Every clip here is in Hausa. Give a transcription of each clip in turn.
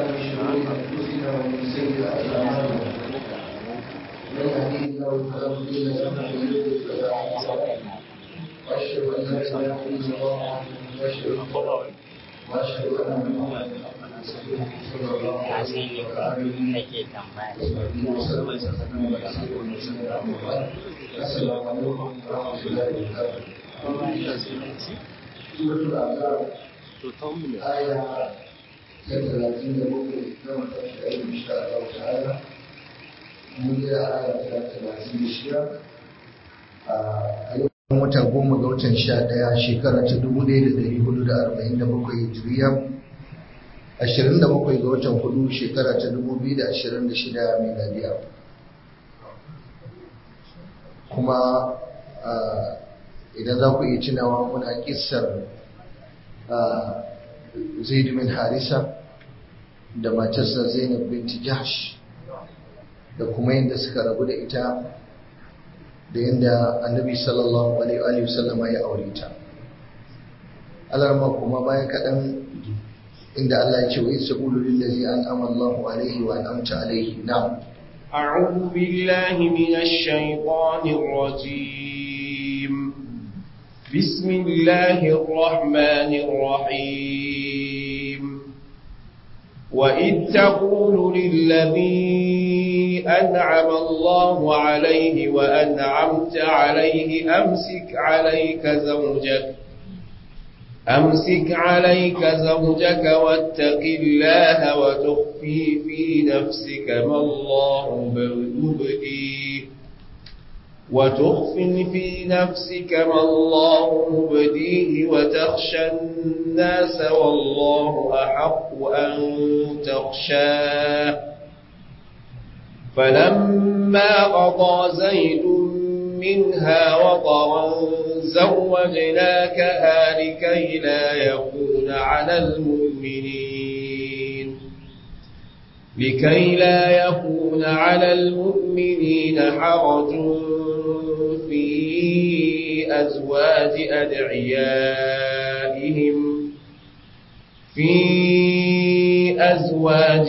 من شرور أنفسنا ومن سيئات أعمالنا من يهديه الله فلا مضل له ومن يضلل فلا هادي له وأشهد أن لا إله إلا الله وحده لا شريك له وأشهد أن محمدا صلى الله عليه وآله وسلم السلام عليكم ورحمة الله وبركاته سورة الأعراف آية ثلاثين ممكن كما تشاء إن شاء الله تعالى من آية ثلاثين شيئا wata goma ga watan sha ɗaya shekara ta dubu ɗaya da ɗari hudu da arba'in da bakwai hijiriya ashirin da bakwai ga watan hudu shekara ta dubu biyu da ashirin da shida miladiya kuma idan za ku iya tunawa muna kissar zaid bin harisa da matarsa zainab binti jahsh da kuma yadda suka rabu da ita da yadda annabi sallallahu alaihi wasallam ya aure ta alarma kuma bayan kaɗan inda Allah ya ce wa isa ulu lillazi an amallahu alaihi wa an'amta alaihi na'am أعوذ بالله من الشيطان الرجيم بسم الله الرحمن الرحيم وإذ تقول للذي أنعم الله عليه وأنعمت عليه أمسك عليك زوجك أمسك عليك زوجك واتق الله وتخفي في نفسك ما الله مبديه وتخفي في نفسك ما الله مبديه وتخشى الناس والله أحق أن تخشاه فلما قضى زيد منها وطرا زوجناكها لكي لا يكون على المؤمنين لكي لا يكون على المؤمنين حرج في أزواج أدعيائهم في أزواج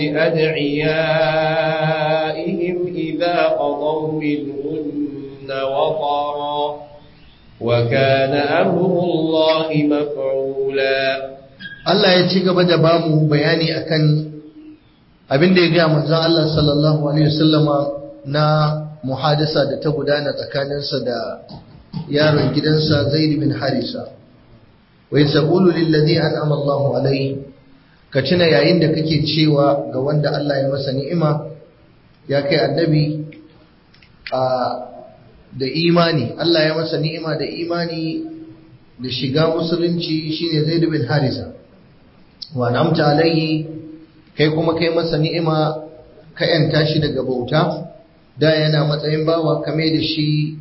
أدعيائهم إذا قضوا منهن وطرا وكان أمر الله مفعولا Allah ya ci gaba da bamu bayani akan abin da ya gaya manzon Allah sallallahu alaihi wasallama na muhadasa da ta gudana tsakaninsa da yaron gidansa Zaid bin Harisa wa yasqulu lil ladhi an'ama Allahu alaihi ka tuna yayin da kake cewa ga wanda Allah ya masa ni'ima ya kai annabi a da imani Allah ya masa ni'ima da imani da shiga musulunci shine Zaid bin Harisa wa namta alaihi kai kuma kai masa ni'ima ka yanta shi daga bauta da yana matsayin bawa kame da shi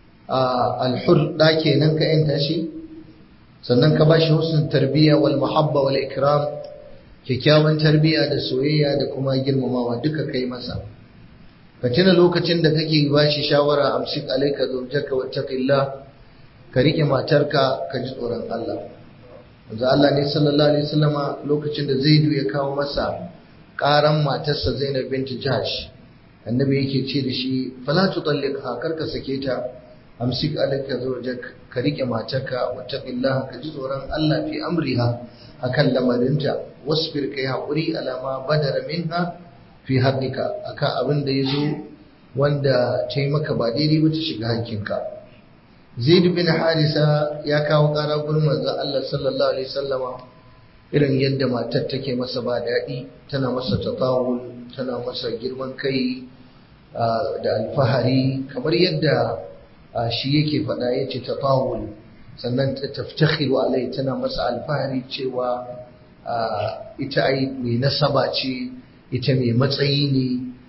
al-hur da kenan ka yanta shi sannan ka bashi husnul tarbiyya wal muhabba wal ikram kyakkyawan tarbiyya da soyayya da kuma girmamawa duka kai masa ka tuna lokacin da kake ba shi shawara amsik alaika zawjaka wattaqillah ka rike matarka ka ji tsoron Allah manzo Allah ne sallallahu alaihi wasallama lokacin da Zaidu ya kawo masa karan matarsa Zainab binti Jahsh annabi yake ce da shi fala tutalliqha karka sake ta amsik alaika zawjaka ka rike matarka wattaqillah ka ji tsoron Allah fi amriha akan lamarinta wasbir kai hakuri alama badara minha fi haƙiƙa akan abin da ya zo wanda ta yi maka ba daidai ba ta shiga hakkinka zaid bin harisa ya kawo ƙara gurin manzon Allah sallallahu alaihi wasallama irin yadda matar take masa ba daɗi tana masa tatawul tana masa girman kai da alfahari kamar yadda shi yake faɗa ya ce tatawul sannan ta taftakhiru alai tana masa alfahari cewa ita ai mai nasaba ce ita mai matsayi ne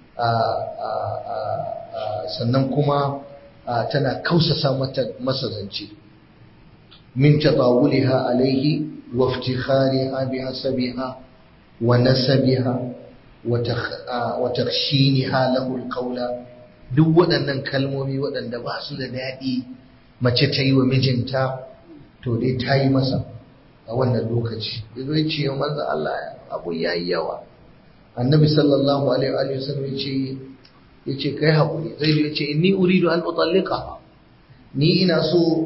sannan kuma tana kausasa masa zance min tatawuliha alaihi wa iftikhariha bi hasabiha wa nasabiha wa takhshiniha lahu alqawla duk waɗannan kalmomi waɗanda ba su da daɗi mace ta yi wa mijinta to dai ta yi masa a wannan lokaci ya zo ce manzo Allah abu ya yi yawa annabi sallallahu alaihi wa sallam yace yace kai hakuri zai yace inni uridu an utallika ni ina so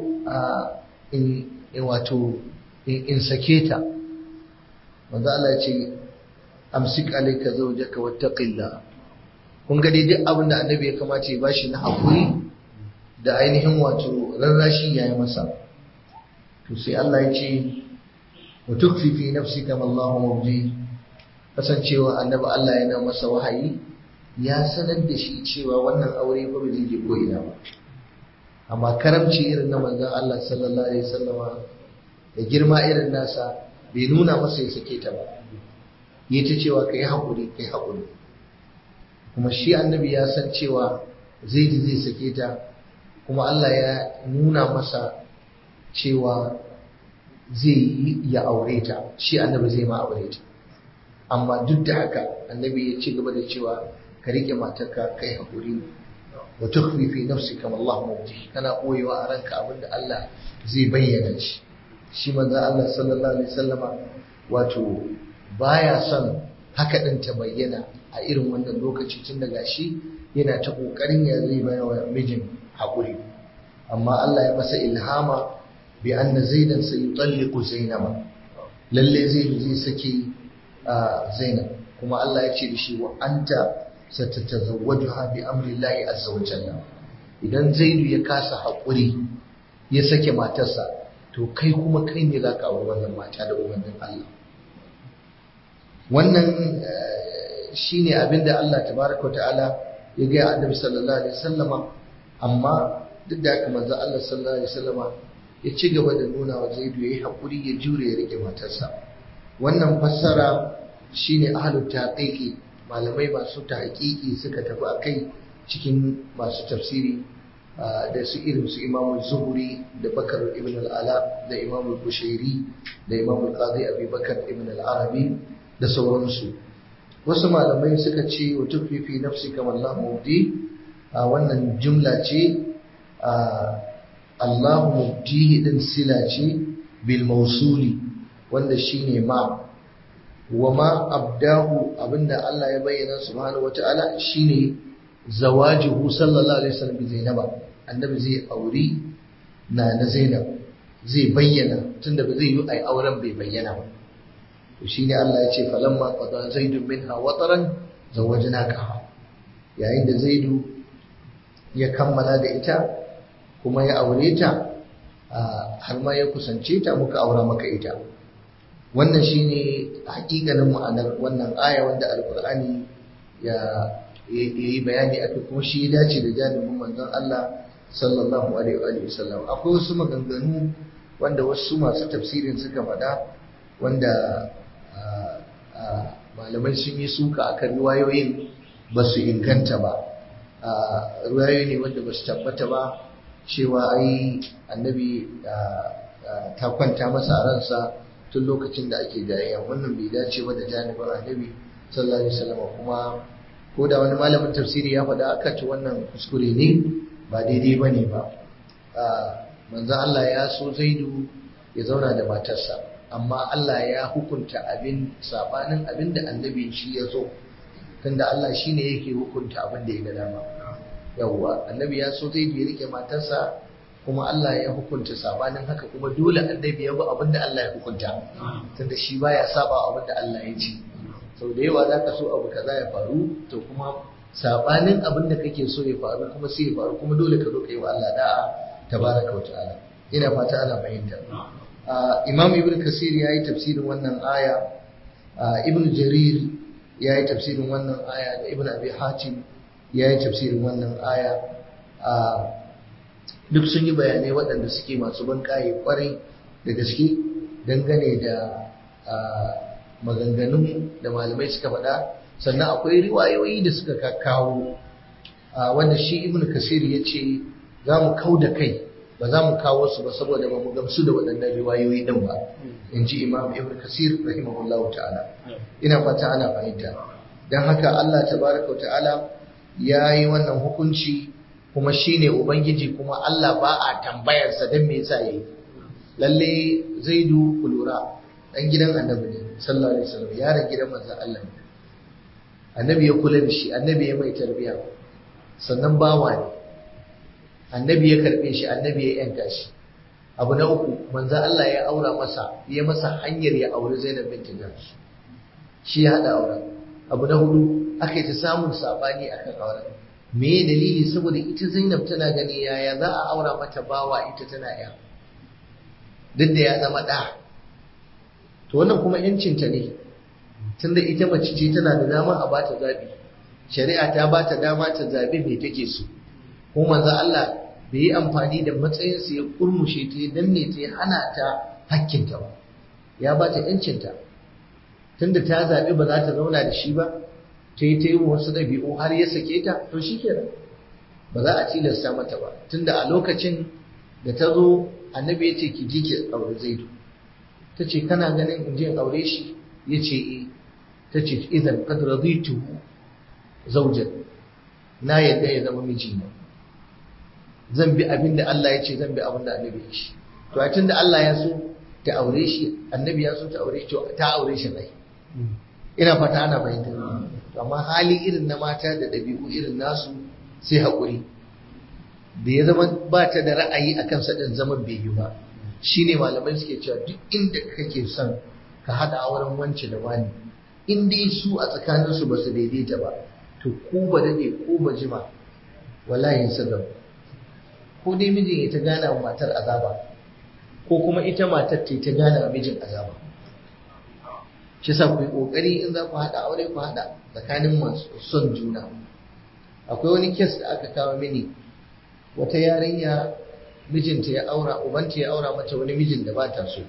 in wato in sake ta manzo Allah ya ce amsik alayka zawjaka wattaqillah kun ga dai duk abin da annabi ya kamata ya bashi na hakuri da ainihin wato rarrashi yayi masa to sai Allah ya ce wa tukfi fi nafsika ma Allah mubdi kasancewa annabi Allah yana masa wahayi ya sanar da shi cewa wannan aure ba zai je ko ina ba amma karamci irin na manzon Allah sallallahu alaihi wasallama da girma irin nasa bai nuna masa ya sake ta ba yi ta cewa kai haƙuri kai haƙuri kuma shi annabi ya san cewa zai ji zai sake ta kuma Allah ya nuna masa cewa zai yi ya aure ta shi annabi zai ma aure ta amma duk da haka annabi ya ci gaba da cewa ka rike matarka kai haƙuri wa tukhfi fi nafsika ma Allah mubdi kana koyewa a ranka abinda Allah zai bayyana shi shi manzon Allah sallallahu alaihi wasallama wato baya son haka din ta bayyana a irin wannan lokaci tun daga shi yana ta kokarin ya zai bayar wa mijin haƙuri amma Allah ya masa ilhama bi anna zaidan sayutalliqu zainaba lalle zai zai saki zainab kuma Allah ya ce da shi wa anta satatazawwajuha bi amri Allah azza wa jalla idan zaidu ya kasa haƙuri ya sake matarsa to kai kuma kai ne za ka auri wannan mata da umarnin Allah wannan shi ne abinda Allah tabaraka ta'ala ya gaya annabi sallallahu alaihi wasallama amma duk da haka manzo Allah sallallahu alaihi wasallama ya ci gaba da nuna wa Zaidu yayi hakuri ya jure ya rike matarsa wannan fassara shine ahlul taqiqi malamai masu tahqiqi suka tafi akai cikin masu tafsiri da su irin su imamu zuhuri da bakar ibn al'ala da imamu bushairi da imamu qadi abi bakar ibn al'arabi da sauransu wasu malamai suka ce wa tukfifi nafsi kamar Allah mubdi a wannan jumla ce Allah mubdi din sila ce bil mausuli wanda shine ma wa ma abdahu abinda Allah ya bayyana subhanahu wata'ala shine zawajuhu sallallahu alaihi wasallam bi zainaba annabi zai auri na na zainab zai bayyana tunda ba zai yi ai auren bai bayyana ba to shine Allah ya ce falamma qada zaidun minha wataran zawajnaka yayin da zaidu ya kammala da ita kuma ya aure ta har ma ya kusance ta muka aura maka ita wannan shine hakikanin ma'anar wannan aya wanda alqur'ani ya yi bayani aka kuma shi ya dace da janibin manzon Allah sallallahu alaihi wa sallam akwai wasu maganganu wanda wasu masu tafsirin suka faɗa wanda malamai sun yi suka akan riwayoyin ba su inganta ba riwayoyi ne wanda ba su tabbata ba cewa ai annabi ta kwanta masa a ransa tun lokacin da ake jayayya wannan bai dace ba da janibin annabi sallallahu alaihi wasallam kuma ko da wani malamin tafsiri ya faɗa aka ci wannan kuskure ne ba daidai ba ne ba manzo Allah ya so zaidu ya zauna da matarsa amma Allah ya hukunta abin sabanin abin da annabi shi ya so tunda Allah shi ne yake hukunta abin da ya ga dama yawwa annabi ya so zaidu ya rike matarsa kuma Allah ya hukunta sabanin haka kuma dole annabi ya bi abin da Allah ya hukunta tunda shi baya saba abin da Allah ya ce sau da yawa za ka so abu kaza ya faru to kuma sabanin abin da kake so ya faru kuma sai ya faru kuma dole ka zo ka yi wa Allah da'a tabaraka wa ta'ala ina fata ana fahimta imam ibn kasir ya yi tafsirin wannan aya ibn jarir ya yi tafsirin wannan aya da ibn abi hatim ya yi tafsirin wannan aya duk sun yi bayanai waɗanda suke masu ban kwarai da gaske dangane da maganganun da malamai suka faɗa sannan akwai riwayoyi da suka kawo wanda shi ibn kasir ya ce za mu kau da kai ba za mu kawo su ba saboda ba mu gamsu da waɗannan riwayoyi ɗin ba in ji imam ibn kasir rahimahullah ta'ala ina fata ana fahimta don haka allah tabaraka wa ta'ala ya yi wannan hukunci kuma shi ne ubangiji kuma allah ba a tambayarsa don me yasa yi lalle zaidu kulura ɗan gidan annabi ne sallallahu alaihi wasallam yaron gidan manzon Allah ne annabi ya kula da shi annabi ya mai tarbiya sannan bawa ne annabi ya karbe shi annabi ya yanka shi abu na uku manzo Allah ya aura masa ya masa hanyar ya auri Zainab bint Jahsh shi ya hada auren abu na hudu aka yi ta samun sabani akan auren me dalili saboda ita Zainab tana gani yaya za a aura mata bawa ita tana ya duk da ya zama da to wannan kuma yancinta ne tunda ita mace ce tana da dama a bata zabi shari'a ta bata dama ta zabi me take so ko manzo Allah bai yi amfani da matsayinsa ya kurmushe ta ya danne ta ya hana ta hakkinta ba ya bata yancinta tunda ta zabi ba za ta zauna da shi ba ta yi ta yi wasu ɗabi'u har ya sake ta to shi kenan ba za a tilasta mata ba tunda a lokacin da ta zo annabi ya ce ki ji ki aure zaidu ta ce kana ganin in je in aure shi ya ce eh ta ce idan kad raditu zaujan na yadda ya zama mijina zan bi abin da Allah ya ce zan bi abin da annabi ya ce to a tunda Allah ya so ta aure shi annabi ya so ta aure shi ta aure shi rai ina fata ana fahimta to amma hali irin na mata da ɗabi'u irin nasu sai haƙuri da ya zama ba ta da ra'ayi a kansa ɗin zaman bai yi ba shi ne malamai suke cewa duk inda kake son ka haɗa auren wance da wani in dai su a tsakaninsu ba su daidaita ba to ko ba daɗe ko ba jima wallahi sun rabu ko dai mijin ya ta gana wa matar azaba ko kuma ita matar ta ta gana wa mijin azaba shi sa ku yi ƙoƙari in za ku haɗa aure ku haɗa tsakanin masu son juna akwai wani kes da aka kawo mini wata yarinya mijinta ya aura ubanta ya aura mata wani mijin da ba ta so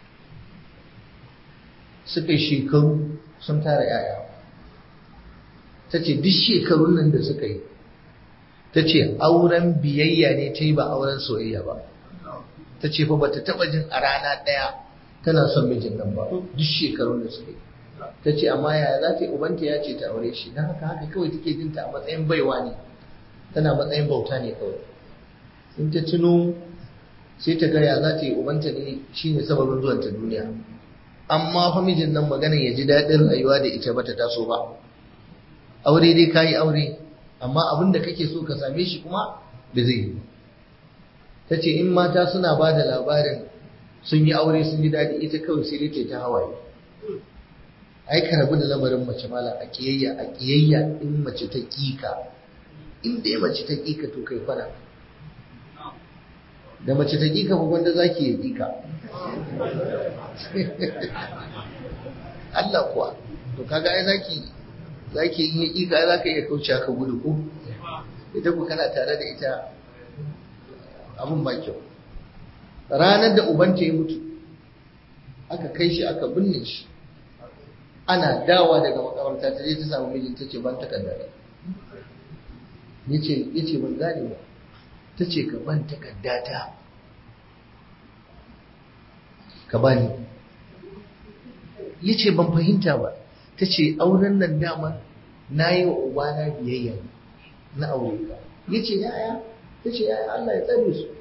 suka yi shekaru sun tara yaya ta ce duk shekarun nan da suka yi ta ce auren biyayya ne ta yi ba auren soyayya ba ta ce fa bata taba jin a rana ɗaya tana son mijin nan ba duk shekarun da suka yi ta ce amma yaya za ta yi ubanta ya ce ta aure shi don haka haka kawai take jin ta a matsayin baiwa ne tana matsayin bauta ne kawai in ta tuno sai ta gaya za ta yi ubanta ne shi ne sababin zuwan ta duniya amma fa mijin nan magana ya ji daɗin rayuwa da ita bata taso ba aure dai ka yi aure amma abin da kake so ka same shi kuma da zai yi ta ce in mata suna ba da labarin sun yi aure sun ji daɗi ita kawai sai dai ta hawaye ai ka rabu da lamarin mace mala a kiyayya a kiyayya in mace ta kika in dai mace ta kika to kai fara da mace ta kika ba wanda zaki ya kika Allah kuwa to kaga ai zaki zaki yi kika zaka iya kauce ka gudu ko ita ku kana tare da ita abun ba kyau ranar da ubanta ya mutu aka kai shi aka binne shi ana dawa daga makamarta ta je ta samu mijin ta ce ban takarda yace yace ban gane ba ta ce ka ban takarda ta ka bani yace ban fahimta ba ta ce auren nan dama na yi wa ubana biyayya na aure ka yace yaya ta ce yaya Allah ya tsare su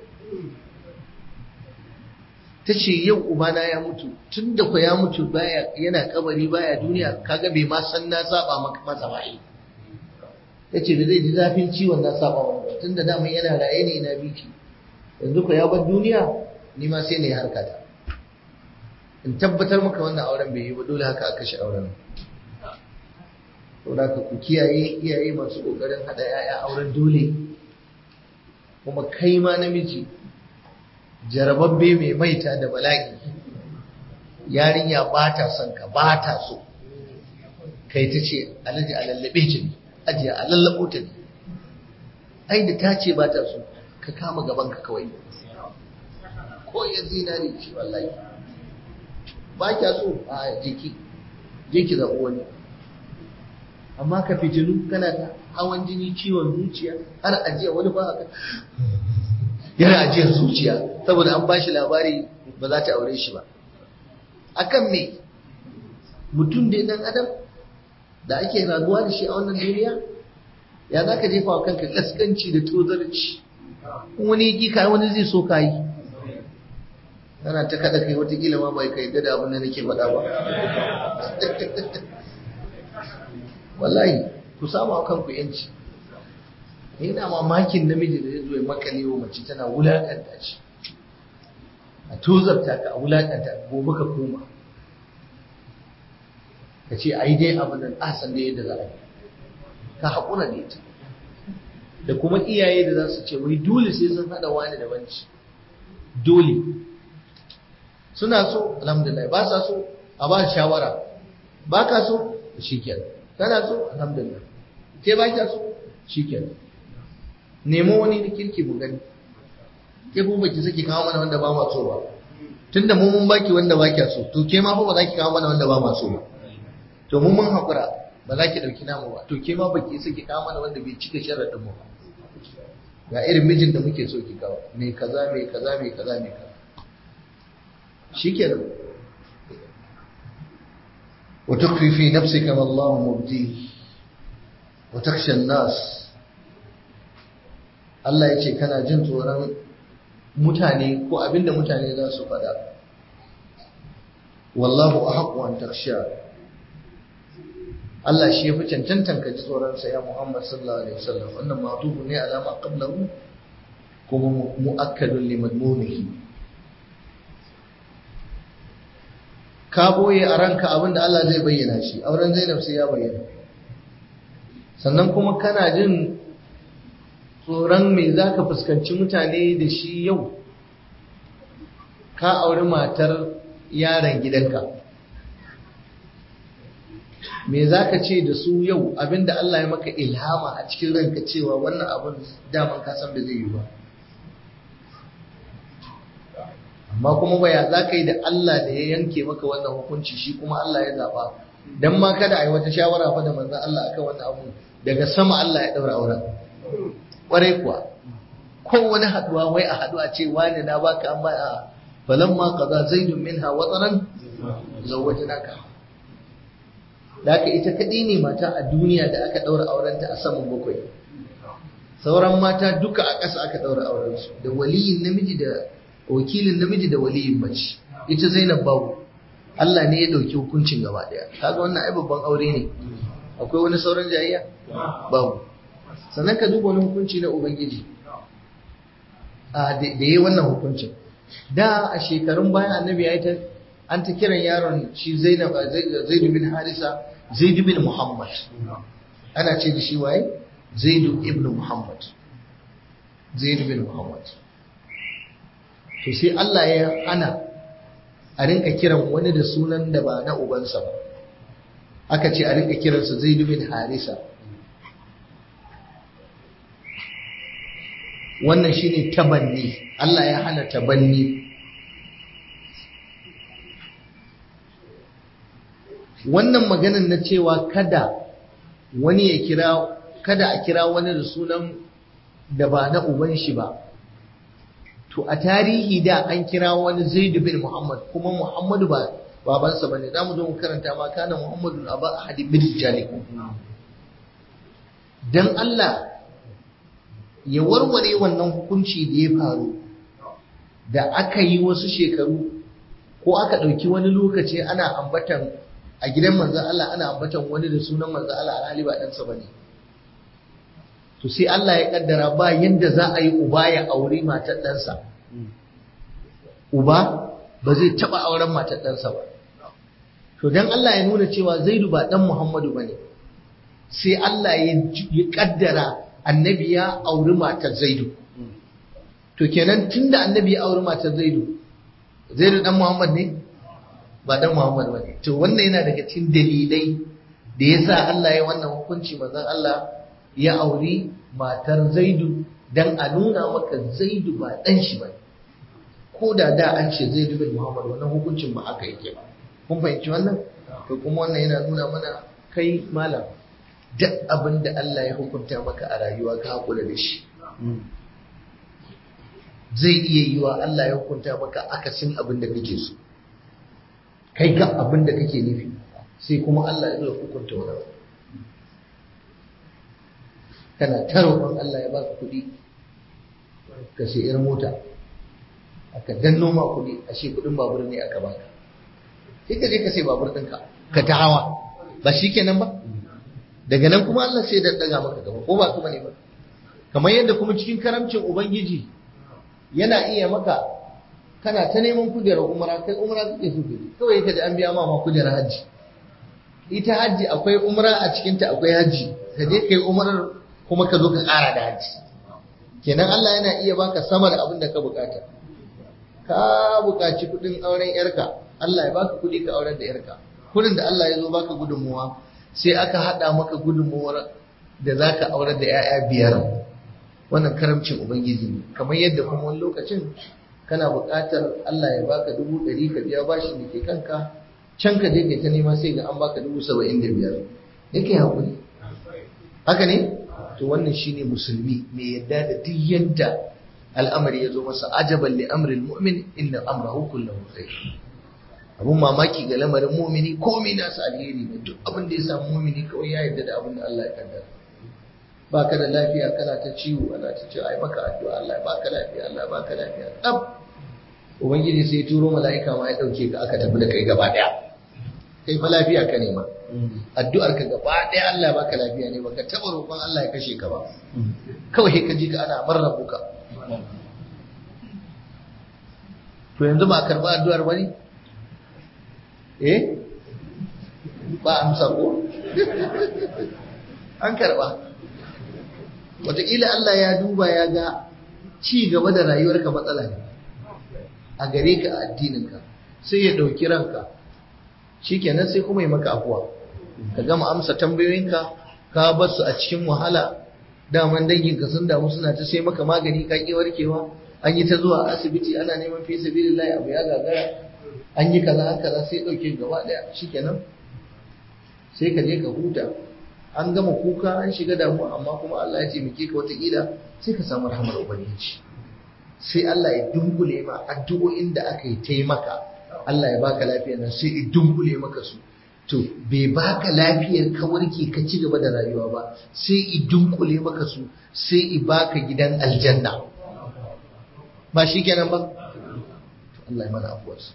ta ce yau ubana ya mutu tun da ku ya mutu baya yana kabari baya duniya kaga bai ma san na saba masa ba ta ce da zai ji zafin ciwon na saba wa tun da dama yana raye ne na biki yanzu ku ya bar duniya ni ma sai na yi harkata in tabbatar maka wannan auren bai yi ba dole haka aka shi auren saboda ka ku kiyaye iyaye masu kokarin hada yaya auren dole kuma kai ma namiji jarababbe mai maita da bala'i yarinya ba ta son ka ba ta so kai ta ce alaji a lallabe ce ne ajiya a lallabo ta ne ai da ta ce ba ta so ka kama gaban ka kawai ko ya zinari ce wallahi ba kya so a jiki jiki zaɓi wani amma ka fitilu kana ta hawan jini ciwon zuciya har ajiya wani ba ka yana ajiyar zuciya saboda an bashi labari ba za ta aure shi ba akan me mutum da dan adam da ake raguwa da shi a wannan duniya ya za ka jefa wa kanka kaskanci da tozarci wani yi ka wani zai so ka yi kana ta kada kai watakila ma bai kai da abin da nake faɗa ba wallahi ku samu a kanku yanci ina mamakin namiji da zai zo ya makale wa mace tana wulakanta shi a tozarta ka a wulakanta gobe ka koma ka ce ai dai abu nan asan da yadda za a yi ka haƙura da ita da kuma iyaye da za su ce wai dole sai sun haɗa wani da wanci dole suna so alhamdulillah ba sa so a ba shawara ba ka so shi kenan kana so alhamdulillah ke ba ka so shi kenan nemo wani da kirki mu gani ke kuma baki saki kawo mana wanda ba ma so ba tunda mu mun baki wanda ba kya so to ke ma fa ba za ki kawo mana wanda ba ma so ba to mun mun haƙura ba za ki ɗauki namu ba to ke ma baki saki kawo mana wanda bai cika sharaɗin mu ba ga irin mijin da muke so ki kawo me kaza me kaza me kaza me kaza shikenan wa tukfi fi nafsika ma Allah mubdi wa takhsha an-nas Allah ya ce kana jin tsoron mutane ko abinda mutane za su faɗa wallahu ahqqu an takhsha Allah shi ya fi cancantan ka ji tsoronsa ya Muhammad sallallahu alaihi wasallam wannan matubu ne alama qablahu kuma mu'akkadun li madmunihi ka boye a ranka abinda Allah zai bayyana shi auren Zainab sai ya bayyana sannan kuma kana jin tsoron me zaka fuskanci mutane da shi yau ka auri matar yaron gidanka me za ka ce da su yau abinda Allah ya maka ilhama a cikin ranka cewa wannan abin daman ka san da zai yi ba amma kuma baya za ka yi da Allah da ya yanke maka wannan hukunci shi kuma Allah ya zaba dan ma kada a yi wata shawara fa da manzon Allah akan wannan abu daga sama Allah ya daura auren kwarai kuwa ko wani haduwa wai a haduwa ce wani na baka amma a falamma qada zaidun minha wataran zawwajnaka da aka ita kaɗai ne mata a duniya da aka ɗaura aurenta a saman bakwai sauran mata duka a ƙasa aka ɗaura aurensu da waliyin namiji da wakilin namiji da waliyin mace ita zainab babu Allah ne ya ɗauki hukuncin gaba ɗaya kaga wannan ai babban aure ne akwai wani sauran jayayya babu sannan ka duba wani hukunci na ubangiji a da yayi wannan hukuncin da a shekarun baya annabi ya yi ta an ta kiran yaron shi zainab zaidu bin harisa zaidu bin muhammad ana ce da shi waye zaidu ibn muhammad zaidu bin muhammad to sai Allah ya hana a rinka kiran wani da sunan da ba na ubansa ba aka ce a rinka kiransa zaidu bin harisa wannan shine tabanni Allah ya hana tabanni wannan maganan na cewa kada wani ya kira kada a kira wani da sunan da ba na uban shi ba to a tarihi da an kira wani zaid bin muhammad kuma muhammadu ba babansa bane za mu zo mu karanta ma kana muhammadu aba ahadi bin jalikum dan Allah ya warware wannan hukunci da ya faru da aka yi wasu shekaru ko aka ɗauki wani lokaci ana ambatan a gidan manzan Allah ana ambatan wani da sunan manzan Allah alhali ba ɗansa ba ne. To sai Allah ya ƙaddara ba yadda za a yi uba ya auri matar ɗansa. Uba ba zai taɓa auren matar ɗansa ba. To don Allah ya nuna cewa Zaidu ba ɗan Muhammadu ba ne. Sai Allah ya ƙaddara annabi ya auri matar Zaidu. To kenan tun da annabi ya auri matar Zaidu, Zaidu ɗan Muhammad ne? ba dan Muhammad ba ne. To wannan yana daga cikin dalilai da ya sa Allah ya wannan hukunci manzon Allah ya auri matar Zaidu dan a nuna maka Zaidu ba dan shi ba. Ko da da an ce Zaidu bin Muhammad wannan hukuncin ba aka yake ba. Kun fahimci wannan? To kuma wannan yana nuna mana kai malam duk abin da Allah ya hukunta maka a rayuwa ka hakura da shi. Zai iya yiwa Allah ya hukunta maka akasin abin da kake so. kai ga abin da kake nufi sai kuma Allah ya zo hukunta wani abu kana ta roƙon Allah ya baka kuɗi ka sai irin mota aka danno ma kuɗi ashe kuɗin babur ne aka baka sai ka je ka sai babur ɗinka ka ta hawa ba shi kenan ba daga nan kuma Allah sai da daga maka gaba ko ba kuma ne ba kamar yadda kuma cikin karamcin ubangiji yana iya maka kana ta neman kujerar umra kai umra kake so kai kawai ka ji an biya ma ma kujerar hajji ita hajji akwai umra a cikin ta akwai hajji ka je kai umrar kuma ka zo ka ƙara da hajji kenan Allah yana iya baka sama da abin da ka bukata ka bukaci kuɗin auren yarka Allah ya baka kuɗi ka auren da yarka kuɗin da Allah ya zo baka gudunmuwa sai aka haɗa maka gudunmuwar da za ka aurar da 'ya'ya biyar wannan karamcin ubangiji ne kamar yadda kuma wani lokacin kana buƙatar Allah ya baka dubu ɗari ka biya bashin da ke kanka can ka je kai ta nema sai ga an baka dubu saba'in da biyar yake haƙuri haka ne to wannan shine musulmi mai yadda da duk yadda al'amari ya zo masa ajaban li amril mu'min inna amrahu kullahu khair abun mamaki ga lamarin mumini komai nasa alheri ne duk abin da ya samu mumini kawai ya yarda da abin da Allah ya kaddara ba ka da lafiya kana ta ciwo ana ta cewa ai maka addu'a Allah ya baka lafiya Allah ya baka lafiya tsab ubangiji sai ya turo mala'ika ma ya dauke ka aka tafi da kai gaba daya kai fa lafiya ka nema addu'ar ka gaba daya Allah ya baka lafiya ne baka taba roƙon Allah ya kashe ka ba kawai ka ji ka ana marrabuka to yanzu ba a karba addu'ar bane eh ba amsa ko an karba wataƙila Allah ya duba ya ga ci gaba da rayuwarka matsala ne a gare ka a addininka sai ya ɗauki ranka shikenan sai kuma yi maka afuwa ka gama amsa tambayoyinka ka bar su a cikin wahala daman danginka sun damu suna ta sai maka magani ka ƙi warkewa an yi ta zuwa asibiti ana neman fi sabilillahi abu ya gagara an yi kaza kaza sai ɗauke gaba ɗaya shikenan sai ka je ka huta an gama kuka an shiga damuwa amma kuma Allah ya ce muke ka wataƙila sai ka samu rahamar ubangiji sai Allah ya dunkule ma addu'o'in da aka yi taimaka Allah ya baka lafiya nan sai ya dunkule maka su to bai baka lafiyar ka warke ka ci gaba da rayuwa ba sai ya dunkule maka su sai ya baka gidan aljanna ba shi kenan ba Allah ya mana afuwarsa.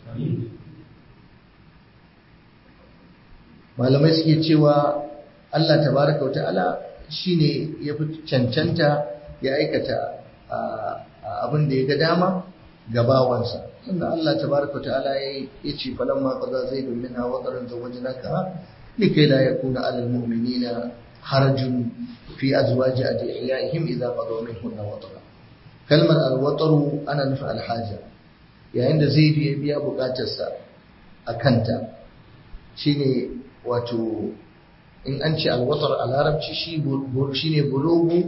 Malamai suke cewa Allah tabaraka wa ta'ala shi ne ya fi cancanta ya aikata abin da ya ga dama ga bawansa. Sannan Allah tabaraka wa ta'ala ya ce falon ma kaza zai domin na wakarin zawajin naka likai la yakuna alal mu'minina harajun fi azwaji adiyaihim idza qadaw minhunna watara kalmar alwataru ana nufin alhaja yayin da zai ya biya bukatarsa a kanta shine wato in an ce alwatar a larabci shi ne bulogu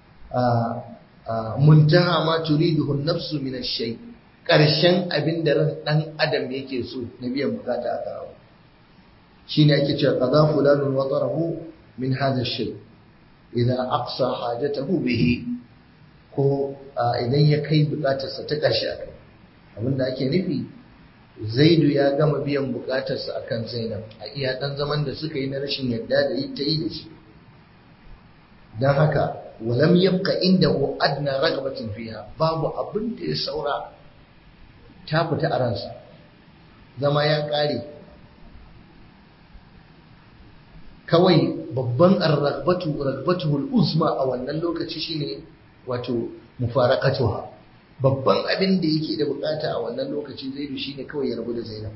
a muntaha ma turiduhu nafsu min ash-shay karshen abin da ran dan adam yake so na biyan bukata a kawo shine ake cewa qada fulanun watarahu min hadha ash-shay idza aqsa hajatahu bihi ko idan ya kai bukatarsa ta karshe akai abinda ake nufi zaidu ya gama biyan bukatarsa akan zainab a iya dan zaman da suka yi na rashin yadda da ta yi da shi don haka walam yabqa inda adna ragabatin fiha babu abin da ya saura ta fita a ransa zama ya kare kawai babban arragbatu ragbatuhul uzma a wannan lokaci shine wato mufaraqatuha babban abin da yake da bukata a wannan lokaci zaidu shine kawai ya rabu da zainab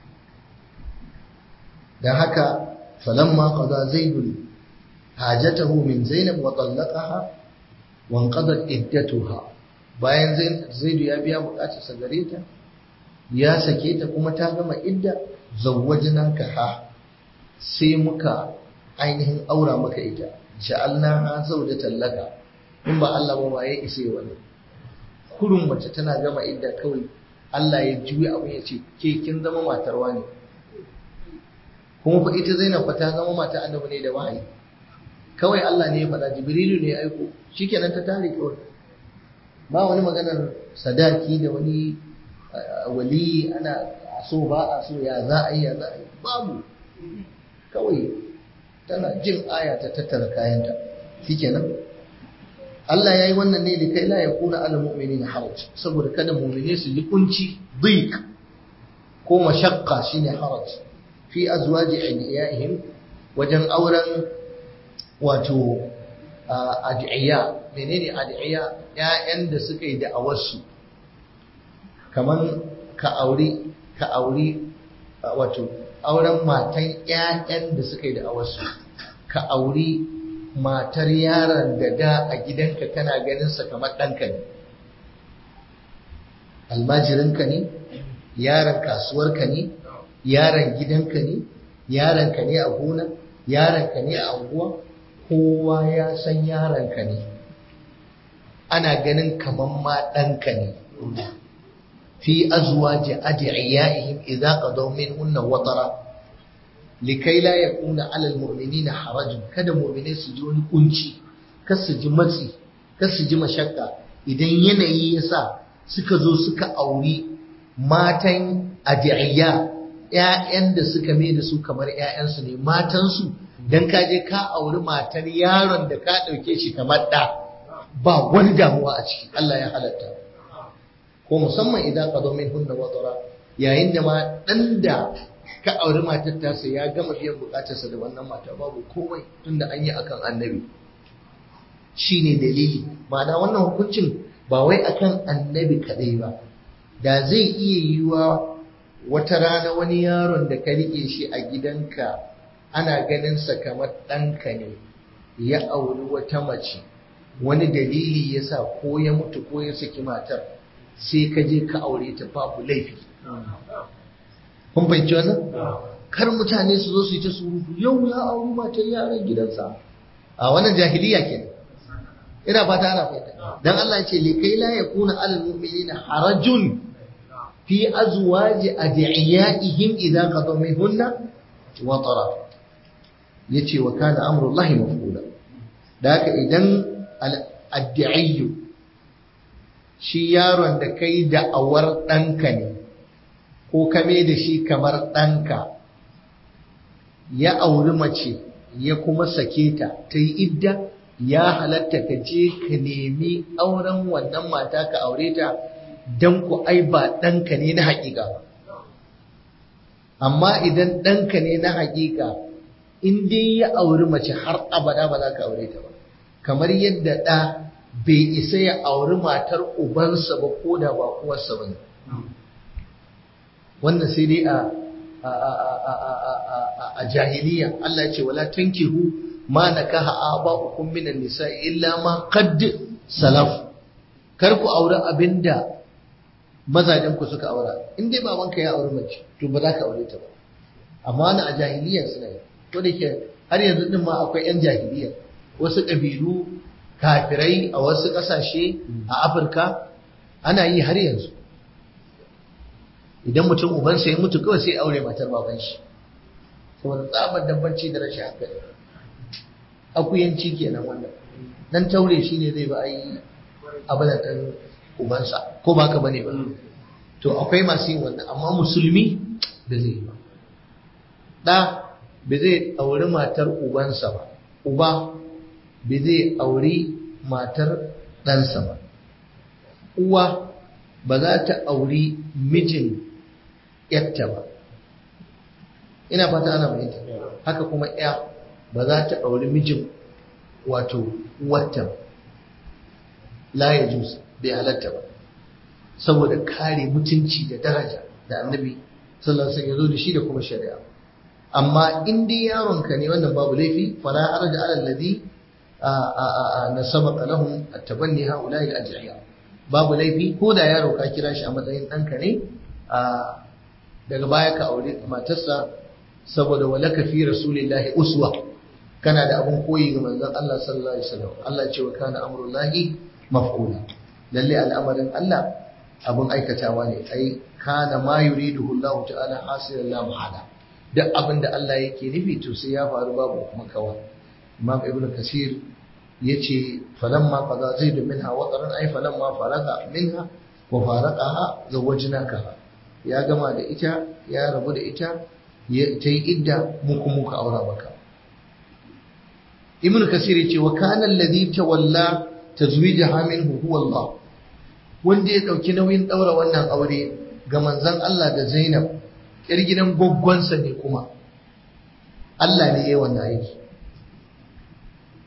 dan haka falamma qada zaidun hajatahu min zainab wa talaqaha wa anqadat iddatuha bayan zaidu ya biya bukatar sa gare ta ya sake ta kuma ta gama idda zawwajnaka ha sai muka ainihin aura maka ita ja'alna ha zawjatan laka in ba Allah ba waye isa wannan kurun mace tana gama idda kawai Allah ya juya abin ya ce ke kin zama matar wani kuma fa ita Zainab fa ta zama mata annabi ne da wahayi kawai Allah ne ya faɗa Jibrilu ne ya aiko shikenan ta tare kawai ba wani maganar sadaki da wani wali ana so ba a so ya za a yi ya za a yi babu kawai tana jin aya ta tattara kayanta shikenan Allah ya yi wannan ne da kai la ya kuna ala mu'mini na haraj saboda kada mu'mini su yi kunci dik ko mashakka shine haraj fi azwaji adiyaihim wajen auren wato ad'iya menene ad'iya ƴaƴan da suka yi da'awarsu kaman ka auri ka auri wato auren matan ƴaƴan da suka yi da'awarsu ka auri matar yaron da da a gidanka kana ganin sa kamar ɗanka ne almajirinka ne yaron kasuwarka ne yaron gidanka ne yaronka ne a gona yaronka ne a anguwa kowa ya san yaronka ne ana ganin kaman ma ɗanka ne fi azwaji adiyaihim idza qadaw minhunna watara likai la yakuna ala almu'minina harajun kada mu'mine su ji wani kunci kar su ji matsi kar su ji mashakka idan yanayi yasa suka zo suka auri matan adiyya ƴaƴan da suka mai da su kamar ƴaƴansu ne matansu dan ka je ka auri matar yaron da ka ɗauke shi kamar ɗa ba wani damuwa a ciki Allah ya halatta ko musamman idan qadaw minhunna watara yayin da ma dan da ka auri matar tasa ya gama biyan bukatarsa da wannan mata babu komai tunda an yi akan annabi shine dalili ma'ana wannan hukuncin ba wai akan annabi kadai ba da zai iya yiwa wata rana wani yaron da ka rike shi a gidanka ana ganin sa kamar ɗanka ne ya auri wata mace wani dalili yasa ko ya mutu ko ya saki matar sai ka je ka aure ta babu laifi kun fahimci wannan kar mutane su zo su yi ta surutu yau ya auri matar yaran gidansa a wannan jahiliya ke ina fata ana fahimta dan Allah ya ce li kai la yakuna alal mu'minina harajun fi azwaji adiyaihim idza qadaw minhunna wa tara yace wa kana amrullahi maf'ula da haka idan al-addi'iyyu shi yaron da kai da awar ɗanka ne ko kame da shi kamar ɗanka ya auri mace ya kuma sake ta ta yi idda ya halatta ka je ka nemi auren wannan mata ka aure ta don ku ai ba ɗanka ne na haƙiƙa ba amma idan ɗanka ne na haƙiƙa in dai ya auri mace har abada ba za ka aure ta ba kamar yadda ɗa bai isa ya auri matar ubansa ba ko da ba uwarsa ba ne wannan sai dai a a jahiliya Allah ya ce wala tankihu ma nakaha aba'ukum minan nisa illa ma qad salaf kar ku aure abinda mazajen ku suka aura in dai babanka ya auri mace to ba za ka aure ta ba amma wani a jahiliya suna yi ko da ke har yanzu din ma akwai yan jahiliya wasu ƙabilu kafirai a wasu ƙasashe a Afirka ana yi har yanzu idan mutum ubansa ya mutu kawai sai aure matar baban shi saboda tsabar dabbanci da rashin hankali akuyanci kenan wannan dan taure shi ne zai ba a yi abada ɗan ubansa ko ba ka bane ba to akwai masu yin wannan amma musulmi da zai yi ba ɗa ba zai auri matar ubansa ba uba ba zai auri matar ɗansa ba uwa ba za ta auri mijin yatta ba ina fata ana mai haka kuma ya ba za ta auri mijin wato wata ba la ya jus bai halatta ba saboda kare mutunci da daraja da annabi sallallahu alaihi ya zo da shi da kuma shari'a amma in dai yaronka ne wannan babu laifi fala arja ala alladhi na sabaka lahum at-tabanni haula'i al-ajriya babu laifi ko da yaro ka kira shi a matsayin ɗanka ne daga baya ka aure matarsa saboda walaka fi rasulillahi uswa kana da abun koyi ga manzon Allah sallallahu alaihi wasallam Allah ce wa kana amrullahi maf'ula lalle al'amarin Allah abun aikatawa ne ai kana ma yuriduhu Allah ta'ala hasilan la muhala duk abin da Allah yake nufi to sai ya faru babu makawa Imam Ibn Kasir yace falamma qada zaid minha wataran ay falamma faraga minha wa faraqaha zawajnaka ya gama da ita ya rabu da ita ta yi idda mu kuma muka aura maka ibnu kasir yace wa kana alladhi tawalla tazwijaha minhu huwa Allah wanda ya dauki nauyin daura wannan aure ga manzon Allah da Zainab yar gidan goggonsa ne kuma Allah ne yayi wannan aiki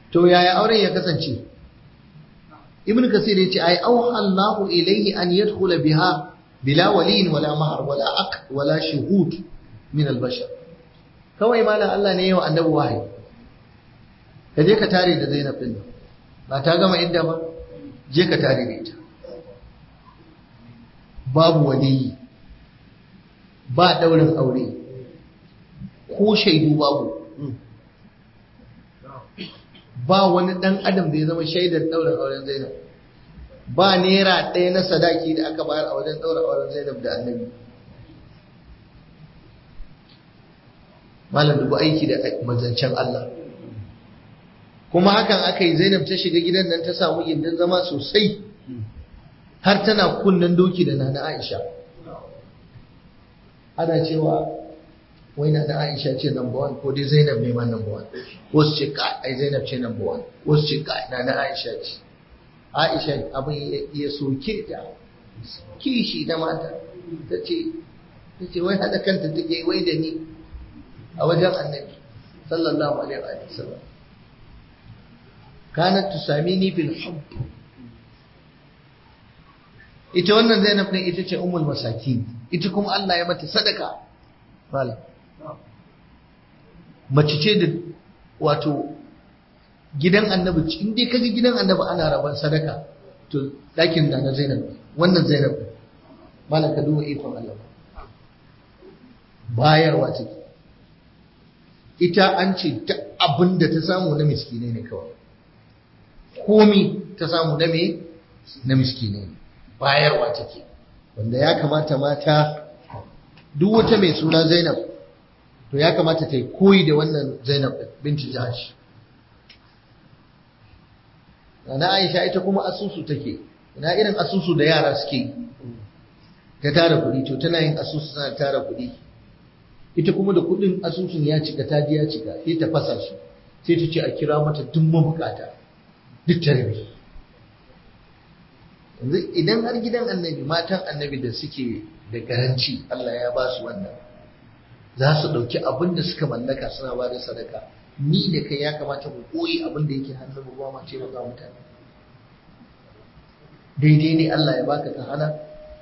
to yaya auren ya kasance ibn kasir ya ce ai auha Allahu ilayhi an yadkhula biha bila waliyin wala mahar wala aq wala shuhud min al-bashar kawai malam Allah ne yawa annabi wahayi ka je ka tare da Zainab din ba ta gama inda ba je ka tare da ita babu waliyi ba daurin aure ko shaidu babu ba wani dan adam da ya zama shaidar daurin auren Zainab ba naira ɗaya na sadaki da aka bayar a wajen ɗaura auren Zainab da Annabi malam dubu aiki da mazancen Allah kuma hakan aka yi Zainab ta shiga gidan nan ta samu gindin zama sosai har tana kunnen doki da nana Aisha ana cewa wai nana Aisha ce number one ko dai Zainab ne ma number one wasu ce ka ai Zainab ce number one wasu ce ka nana Aisha ce Aisha abin ya soke ta kishi da mata ta ce ta ce wai haɗa kanta take wai da ni a wajen annabi sallallahu alaihi wa sallam kanat tusamini bil hubb ita wannan Zainab din ita ce ummul masakin ita kuma Allah ya mata sadaka malam mace ce da wato gidan annabi in dai kaga gidan annabi ana raban sadaka to dakin da na Zainab wannan Zainab malam ka duba ikon Allah bayarwa take ita an ce ta abin da ta samu na miskine ne kawai komi ta samu na me na miskine ne bayarwa take wanda ya kamata mata duk wata mai suna Zainab to ya kamata ta yi koyi da wannan Zainab binti Jahash na Aisha ita kuma asusu take ina irin asusu da yara suke ta tara kuɗi to tana yin asusu tana tara kuɗi ita kuma da kuɗin asusun ya cika ta ji ya cika sai ta fasa shi sai ta ce a kira mata duk mabukata duk ta rabe yanzu idan har gidan annabi matan annabi da suke da garanci Allah ya ba su wannan za su ɗauki abin da suka mallaka suna ba da sadaka ni da kai ya kamata mu koyi abin da yake hannun mu ba ma ce ga mutane daidai ne Allah ya baka ka hana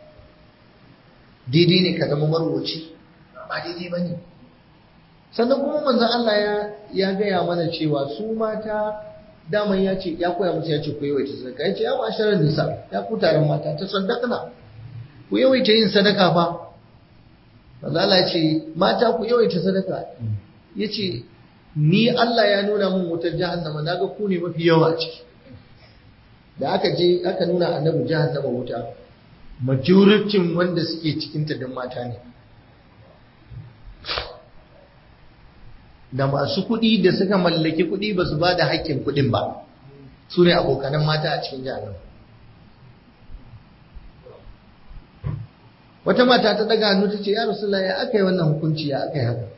daidai ne ka zama marwaci ba daidai ba ne sannan kuma manzon Allah ya ya gaya mana cewa su mata daman ya ce ya koya musu ya ce ku yawaita sadaka ya ce ya masharar nisa ya ku taron mata ta sadakana ku yawaita yin sadaka fa manzon Allah ya ce mata ku yawaita sadaka ya ce ni Allah ya nuna min wutar jahannama naga ku ne mafi yawa ciki da aka je aka nuna annabi jahannama wuta majoritin wanda suke cikin ta dan mata ne da masu kuɗi da suka mallaki kuɗi ba su ba da haƙƙin kuɗin ba su ne abokanan mata a cikin jahannama wata mata ta daga hannu ta ce ya rasulullah ya aka yi wannan hukunci ya aka yi haka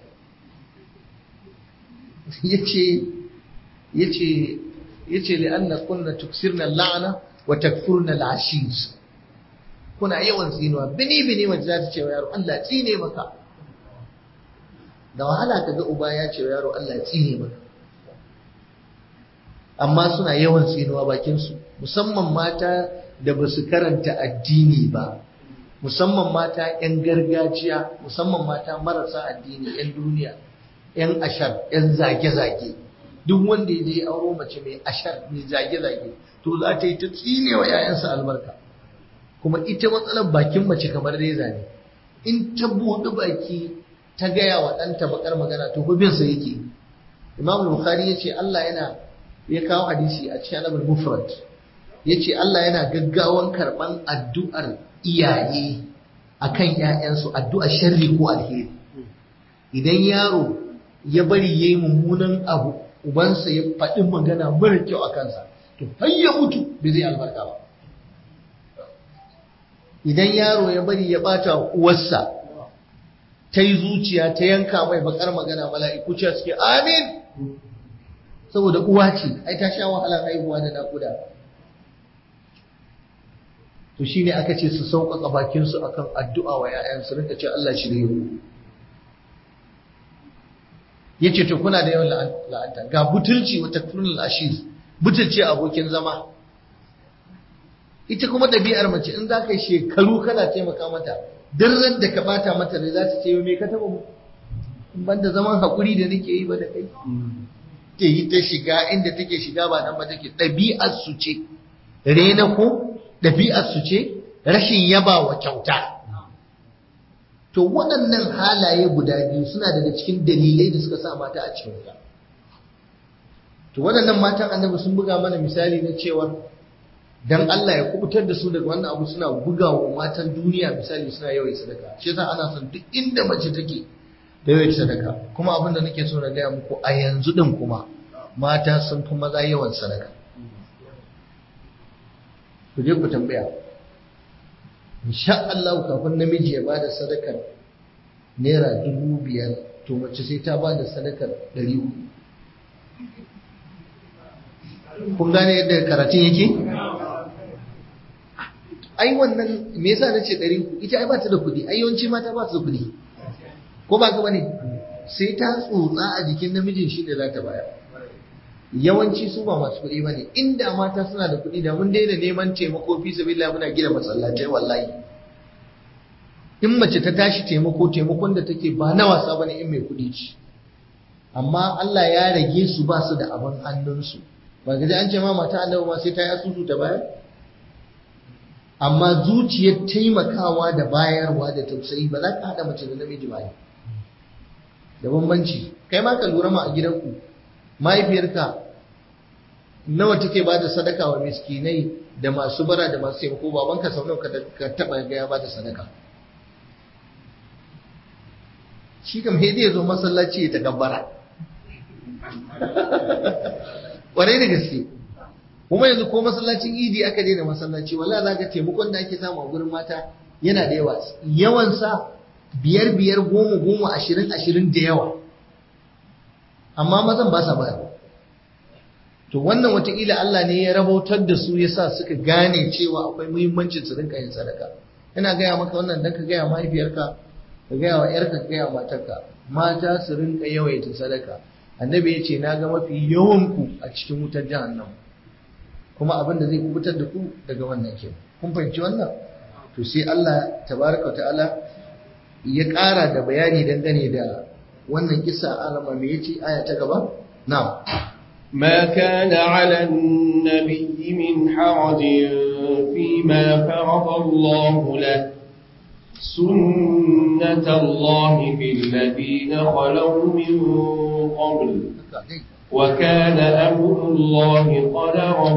yace yace yace li anna kunna tuksirna la'ana wa takfurna al'ashish kuna yawan tsinuwa bini bini mace za ta ce wa yaro Allah tsine maka da wahala ka ga uba ya ce wa yaro Allah tsine maka amma suna yawan tsinuwa bakin su musamman mata da ba su karanta addini ba musamman mata 'yan gargajiya musamman mata marasa addini 'yan duniya 'yan ashar 'yan zage-zage duk wanda ya je auro mace mai ashar mai zage-zage to za ta yi ta tsine wa 'ya'yansa albarka kuma ita matsalar bakin mace kamar reza ne in ta buɗe baki ta gaya wa ɗanta bakar magana to bin sa yake imam bukhari ya ce Allah yana ya kawo hadisi a cikin anabul mufrad ya ce Allah yana gaggawan karɓan addu'ar iyaye akan 'ya'yansu addu'ar sharri ko alheri idan yaro ya bari ya yi mummunan abu ubansa ya faɗi magana mara kyau a kansa to har ya mutu bai zai albarka ba idan yaro ya bari ya ɓata uwarsa ta yi zuciya ta yanka mai bakar magana mala'iku ce suke amin saboda uwa ce ai ta sha wahalar haihuwa da naƙuda to shine aka ce su sauƙaƙa bakinsu akan addu'a wa 'ya'yansu rinka ce Allah shirye ku yace to kuna da yawan la'anta ga butulci wa takfurul ashir butulci abokin zama ita kuma ɗabi'ar mace in za ka yi shekaru kana taimaka mata duk da ka bata mata da za ta ce me ka taɓa mu in banda zaman haƙuri da nake yi ba da kai ke yi ta shiga inda take shiga ba nan ba take ɗabi'ar su ce rena ko ɗabi'ar su ce rashin yaba wa kyauta to waɗannan halaye guda biyu suna daga cikin dalilai da suka sa mata a cikin wuta to waɗannan matan annabi sun buga mana misali na cewa dan Allah ya kubutar da su daga wannan abu suna buga wa matan duniya misali suna yawan sadaka shi yasa ana son duk inda mace take da yawan sadaka kuma abin da nake so na gaya muku a yanzu din kuma mata sun fi maza yawan sadaka ku je ku tambaya insha Allah kafin namiji ya bada sadakar naira dubu biyar to mace sai ta bada sadakar ɗari uku kun gane yadda karatun yake ai wannan me yasa nace ɗari uku ita ai ba ta da kuɗi ai yawanci mata ba su da kuɗi ko ba ka bane sai ta tsotsa a jikin namijin shi da za ta bayar yawanci su ba masu kuɗi bane inda mata suna da kuɗi da mun daina neman taimako fi sabilillah muna gina masallatai wallahi in mace ta tashi taimako taimakon da take ba na wasa bane in mai kuɗi ce amma Allah ya rage su ba su da abin hannunsu ba gaji an ce ma mata annabi ma sai ta yi asusu ta bayar amma zuciyar taimakawa da bayarwa da tausayi ba za ka haɗa mace da namiji ba da bambanci kai ma ka lura ma a gidanku mahaifiyarka nawa take ba da sadaka wa miskinai da masu bara da masu taimako babanka sau nawa ka taɓa ga ya ba da sadaka shi kam hedi ya zo masallaci ya takabbara ƙwarai da gaske kuma yanzu ko masallacin idi aka daina masallaci wala za ka taimakon da ake samu a gurin mata yana da yawa yawansa biyar biyar goma goma ashirin ashirin da yawa amma mazan ba sa bayarwa to wannan watakila Allah ne ya rabautar da su yasa suka gane cewa akwai muhimmancin su rinka yin sadaka ina gaya maka wannan dan ka gaya mahaifiyarka ka gaya wa yarka ka gaya matarka mata su rinka yawaita sadaka annabi ya ce na ga mafi yawan ku a cikin wutar jahannama kuma abin da zai kubutar da ku daga wannan ke kun fahimci wannan to sai Allah tabaraka ta'ala ya ƙara da bayani dangane da wannan kisa alama me yace aya ta gaba na'am ما كان على النبي من حرج فيما فرض الله له سنة الله في الذين خلوا من قبل وكان أمر الله قدرا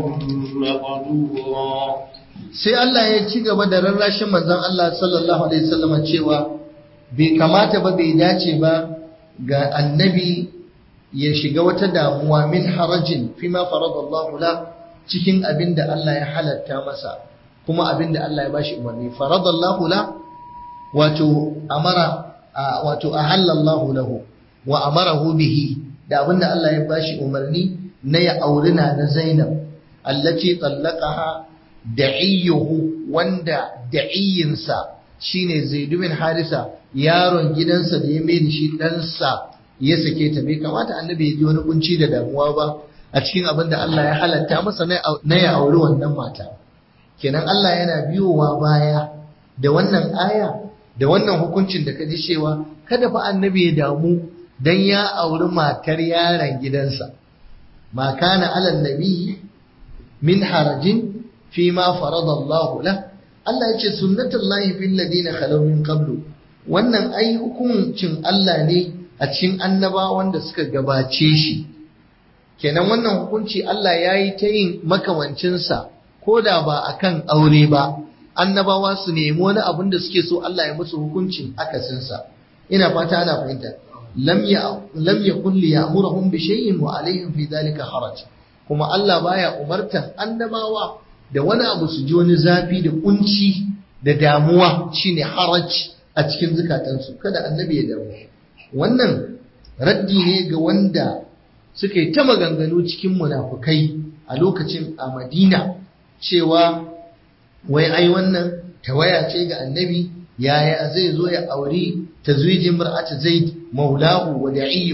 مقدورا sai Allah ya ci gaba da rarrashin manzon Allah sallallahu alaihi wasallam cewa bai kamata ba bai dace ba ga annabi ya shiga wata damuwa min harajin fima faradallahu la cikin abin da Allah ya halatta masa kuma abin da Allah ya bashi umarni faradallahu la wato amara wato ahallallahu lahu wa amarahu bihi da abin da Allah ya bashi umarni na ya auri na na Zainab allati tallaqaha da'iyyuhu wanda da'iyinsa shine Zaid bin Harisa yaron gidansa da ya mai da shi ɗansa ya sake ta bai kamata annabi ya ji wani kunci da damuwa ba a cikin abin da Allah ya halatta masa na ya auri wannan mata kenan Allah yana biyowa baya da wannan aya da wannan hukuncin da ka ji cewa kada fa annabi ya damu dan ya auri matar yaron gidansa ma kana alal nabi min harajin fi ma faradallahu la Allah ya ce sunnatullahi fil ladina khalaw min qablu wannan ai hukuncin Allah ne a cikin annabawan da suka gabace shi kenan wannan hukunci Allah ya yi ta yin makamancinsa ko da ba a kan aure ba annabawa su nemi wani abin da suke so Allah ya musu hukuncin akasinsa ina fata ana fahimta lam ya lam yakun li ya'muruhum bi shay'in wa alaihim fi dhalika haraj kuma Allah baya umartan annabawa da wani abu su ji wani zafi da kunci da damuwa shine haraj a cikin zukatansu kada annabi ya damu wannan raddi ne ga wanda suka yi ta maganganu cikin munafukai a lokacin a madina cewa wai ai wannan tawaya ce ga annabi yaya zai zo ya auri tazwijin mar'ata zaid maulahu wa da'iyu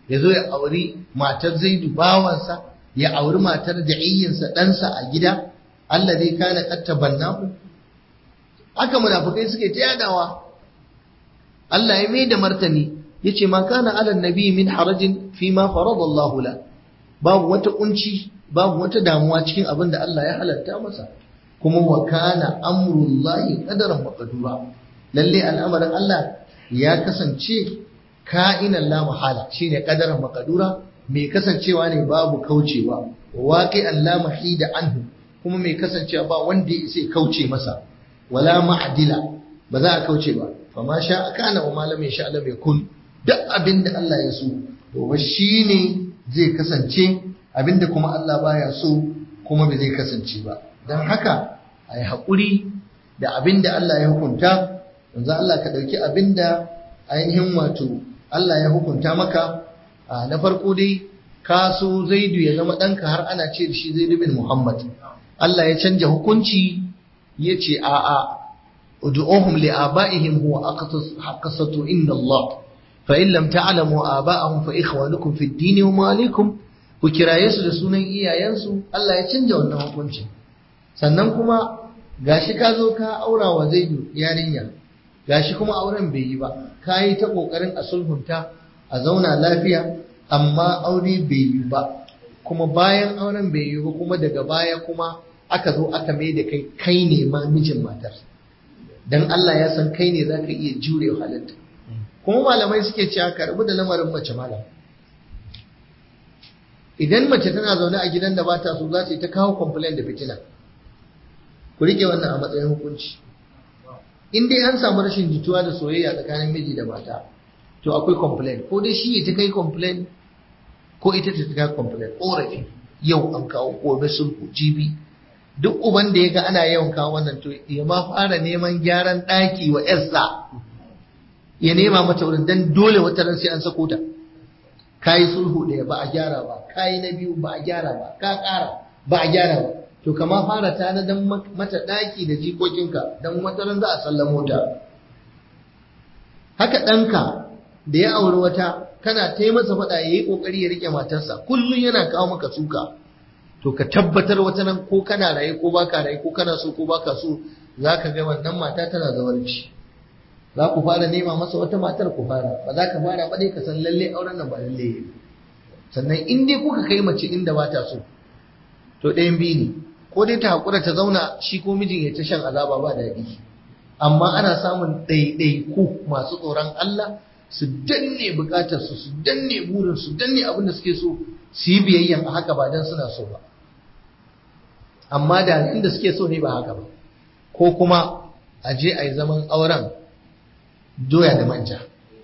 ya zo ya auri matar zaidu bawansa ya auri matar da'iyyinsa ɗansa a gida Allah zai kana kattabannahu haka munafukai suke ta yadawa Allah ya mai da martani yace ma kana ala nabi min harajin fi ma farada Allah la babu wata kunci babu wata damuwa cikin abin da Allah ya halatta masa kuma wa kana amrullahi qadaran maqdura lalle al'amarin Allah ya kasance ka'inan la mahala shine qadaran maqdura mai kasancewa ne babu kaucewa waqi'an la mahida anhu kuma mai kasancewa ba wanda ya sai kauce masa wala ma'dila ba za a kauce ba fa ma sha kana wa malam ya sha lam yakun duk abinda Allah ya so to ba shine zai kasance abinda kuma Allah baya so kuma bai zai kasance ba dan haka ai hakuri da abinda Allah ya hukunta yanzu Allah ka dauki abinda ainihin wato Allah ya hukunta maka na farko dai ka so Zaidu ya zama ɗanka har ana ce da shi Zaidu bin Muhammad Allah ya canja hukunci ya ce a'a ud'uhum li aba'ihim huwa aqsatu inna Allah fa in lam ta'lamu aba'ahum fa ikhwanukum fid din wa malikum ku kiraye su da sunan iyayensu Allah ya canja wannan hukuncin sannan kuma gashi ka zo ka aura wa Zaidu yarinya gashi kuma auren bai yi ba ka yi ta kokarin a sulhunta a zauna lafiya amma aure bai yi ba kuma bayan auren bai yi ba kuma daga baya kuma aka zo aka mai da kai kai ne ma mijin matar dan Allah ya san kai ne zaka iya jure halitta kuma malamai suke cewa ka rabu da lamarin mace malam idan mace tana zaune a gidan da ba ta so za ta yi ta kawo complain da fitina ku rike wannan a matsayin hukunci in dai an samu rashin jituwa da soyayya tsakanin miji da mata to akwai complain ko dai shi ya ta kai complain ko ita ta kai complain korafi yau an kawo gobe sulhu jibi duk uban da ya ga ana yawan kawo wannan to ya ma fara neman gyaran ɗaki wa yarsa ya nema mata wurin dan dole wata ran sai an sako ta kayi sulhu ɗaya ba a gyara ba kayi na biyu ba a gyara ba ka ƙara ba a gyara ba to kama fara tanadan mata ɗaki da jikokinka don wataran za a sallamo ta haka ɗanka da ya auri wata kana ta yi masa faɗa ya yi ƙoƙari ya riƙe matarsa kullum yana kawo maka suka to ka tabbatar wata nan ko kana raye ko baka raye ko kana so ko baka so za ka ga wannan mata tana zawarci za ku fara nema masa wata matar ku fara ba za ka fara ba dai ka san lalle auren nan ba lalle sannan in dai kuka kai mace inda ba ta so to ɗayan biyu ne ko dai ta haƙura ta zauna shi ko mijin ya ta shan azaba ba daɗi amma ana samun ɗaiɗaiku masu tsoron Allah su danne buƙatarsu su danne burin su danne abin da suke so su yi biyayyan a haka ba dan suna so ba amma da inda suke so ne ba haka ba ko kuma a je a yi zaman auren doya da manja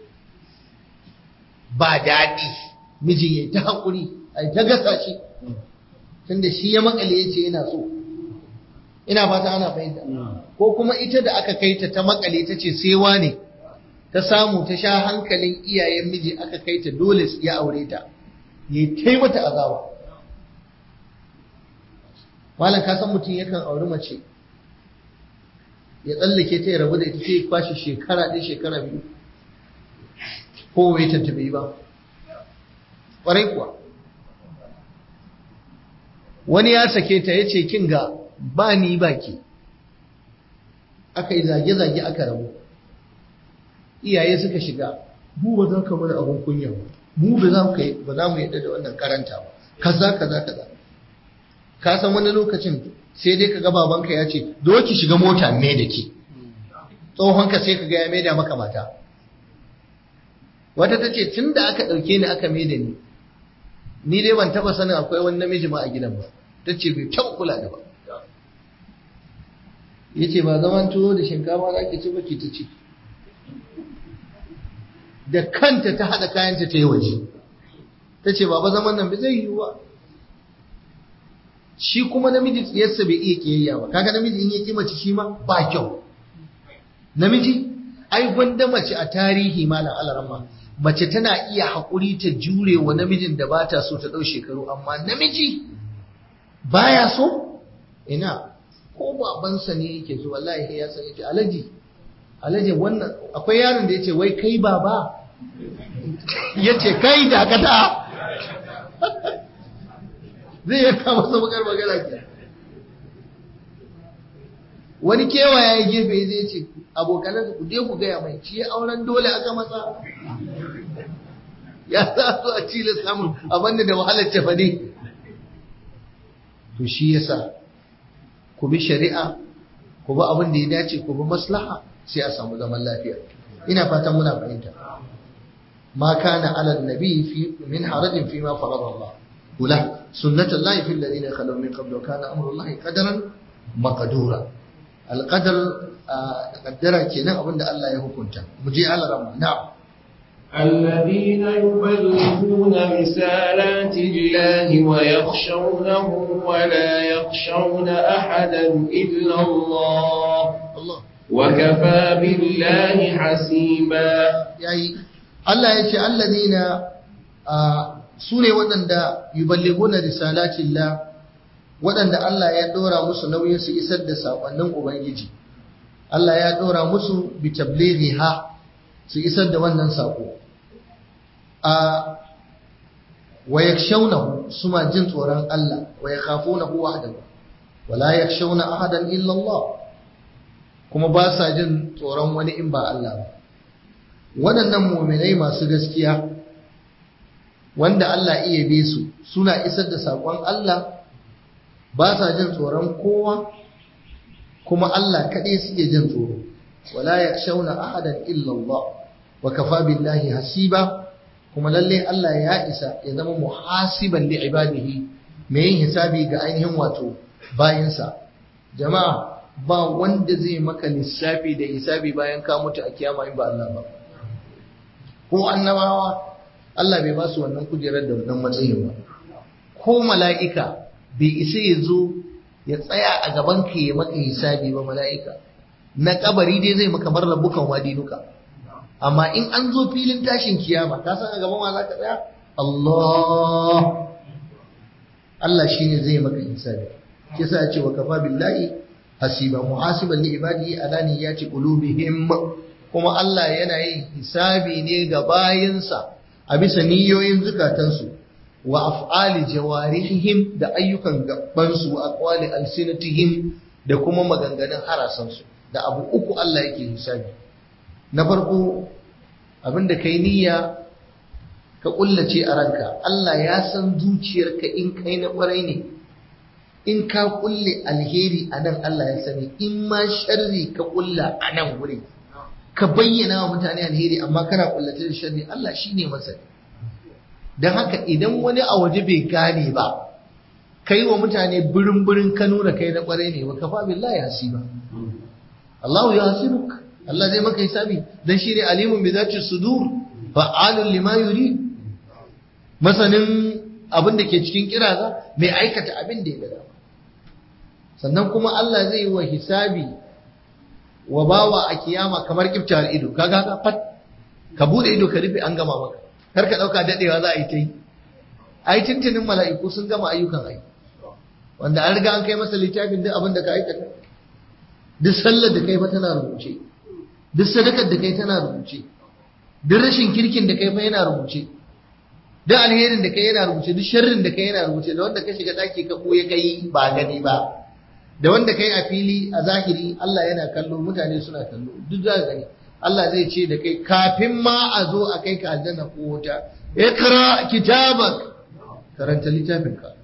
ba daɗi mijin ya ta haƙuri a ta gasa shi tunda shi ya makale ya ce yana so ina fata ana fahimta ko kuma ita da aka kai ta ta makale ta ce sai ne ta samu ta sha hankalin iyayen miji aka kai ta dole ya aure ta ya kai mata azaba malam ka san mutum yakan auri mace ya tsallake ta ya rabu da ita sai ya kwashe shekara ɗaya shekara biyu ko wai ta bai ba ƙwarai kuwa wani ya sake ta ya ce kin ga ba ni ba ki aka yi zage-zage aka rabu iyaye suka shiga mu ba za ka mana abin kunya ba mu ba za ba za mu yadda da wannan karanta ba kaza kaza kaza ka san wani lokacin sai dai kaga babanka ya ce do ki shiga mota me da ki tsohon ka sai kaga ya maida maka mata wata ta ce tun da aka ɗauke ni aka maida ni ni dai ban taba sanin akwai wani namiji ma a gidan ba ta ce bai taɓa kula da ba ya ce ba zaman tuwo da shinkafa za ki ci ba ki ta ci da kanta ta haɗa kayanta ta yi waje ta ce ba zaman nan bai zai yiwu ba shi kuma namiji tsiyarsa bai iya kiyayya ba kaga namiji in ya ki mace shi ma ba kyau namiji ai gwanda mace a tarihi malam alarama mace tana iya haƙuri ta jure wa namijin da ba ta so ta ɗau shekaru amma namiji baya so ina ko babansa ne yake so wallahi ya san yace alaji alaji wannan akwai yaron da yace wai kai baba ya ce kai dakata zai yanka masa bakar magana ke wani kewaya ya gefe zai ce abokanansa ku je ku gaya mai shi auren dole aka masa ya za su a cile samun abinda da wahalar cefa ne to shi yasa ku bi shari'a ku bi abin da ya dace ku bi maslaha sai a samu zaman lafiya ina fatan muna fahimta ma kana ala nabi fi min harajin fi ma farada Allah kula sunnatul lahi fil ladina khalu min qablu kana amru Allah qadaran maqdura alqadar qaddara kenan abin da Allah ya hukunta mu je Allah rahma na'am الذين يبلغون رسالات الله ويخشونه ولا يخشون أحدا إلا الله Allah وكفى بالله حسيبا yayi Allah ya ce alladina su ne waɗanda yuballighuna risalatillah waɗanda Allah ya ɗora musu nauyin su isar da saƙonnin Ubangiji Allah ya ɗora musu bi tablighiha su isar da wannan saƙo a wa yakshawnahu suma jin tsoron Allah wa yakhafunahu wahdahu wa la yakshawna ahadan illa Allah kuma ba sa jin tsoron wani in ba Allah ba waɗannan muminai masu gaskiya wanda Allah iya be su suna isar da saƙon Allah ba sa jin tsoron kowa kuma Allah kaɗai suke jin tsoro wala yakhshawna ahadan illa Allah wa kafa billahi hasiba kuma lalle Allah ya isa ya zama muhasiban li ibadihi mai yin hisabi ga ainihin wato bayinsa jama'a ba wanda zai maka lissafi da hisabi bayan ka mutu a kiyama in ba Allah ba ko annabawa Allah bai ba su wannan kujerar da wannan matsayin ba ko mala'ika bai isa ya zo ya tsaya a gaban ka ya maka hisabi ba mala'ika na kabari dai zai maka marar bukan wadinuka amma in an zo filin tashin kiyama ka san a gaban wa za ka tsaya Allah Allah shine zai maka hisabi kisa ya ce wa kafa billahi hasiba muhasiban li ibadihi ala niyyati qulubihim kuma Allah yana yin hisabi ne ga bayinsa a bisa niyoyin zukatansu wa af'ali jawarihim da ayyukan gabansu wa aqwali alsinatihim da kuma maganganun harasansu da abu uku Allah yake hisabi na farko abinda kai niyya ka kullace a ranka Allah ya san zuciyarka in kai na kwarai ne in ka kulle alheri a nan Allah ya sani in ma sharri ka kulla a nan wuri ka bayyana wa mutane alheri amma kana kullace da sharri Allah shine masani don haka idan wani a waje bai gane ba kai wa mutane birin birin ka nuna kai na kwarai ne wa kafa billahi hasiba Allahu ya hasibuk Allah zai maka hisabi dan shine alimun bi zati sudur fa'alun lima yurid masanin abin da ke cikin kiraza mai aikata abin da ya gada sannan kuma Allah zai yi wa hisabi wa bawa a kiyama kamar kiftawar ido kaga ka fat ka bude ido ka rufe an gama maka kar ka dauka dadewa za a yi ta yi ai tuntunin mala'iku sun gama ayyukan ai wanda an riga an kai masa littafin duk abin da ka aikata duk sallar da kai fa tana rubuce duk sadakar da kai tana rubuce duk rashin kirkin da kai fa yana rubuce duk alherin da kai yana rubuce duk sharrin da kai yana rubuce da wanda ka shiga daki ka ɓoye kai ba gani ba da wanda kai a fili a zahiri Allah yana kallo mutane suna kallo duk za ka gani Allah zai ce da kai kafin ma a zo a kai ka aljanna ko wuta ikra kitabak karanta littafin ka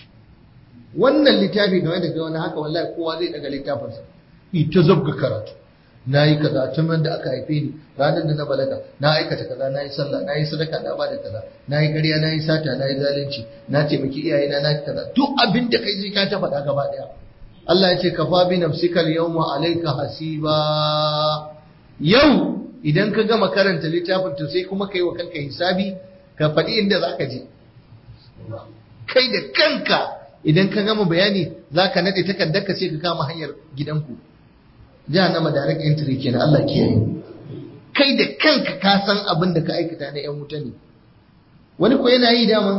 wannan littafi game da kai wani haka wallahi kowa zai daga littafinsa ita zabga karatu na yi kaza tun da aka haife ni ranar da na balaga na aikata kaza na yi sallah na yi sadaka na bada kaza na yi ƙarya na yi sata na yi zalunci na taimaki iyayena na kaza duk abin da kai ka ta faɗa gaba ɗaya Allah ya ce ka fa bi nafsika al-yawma alayka hasiba yau idan ka gama karanta littafin to sai kuma kai wa kanka hisabi ka faɗi inda zaka je kai da kanka idan ka gama bayani zaka nade takardarka sai ka kama hanyar gidanku jahannama direct entry kenan Allah kiyaye kai da kanka ka san abin da ka aikata na yan wuta ne wani ko yana yi daman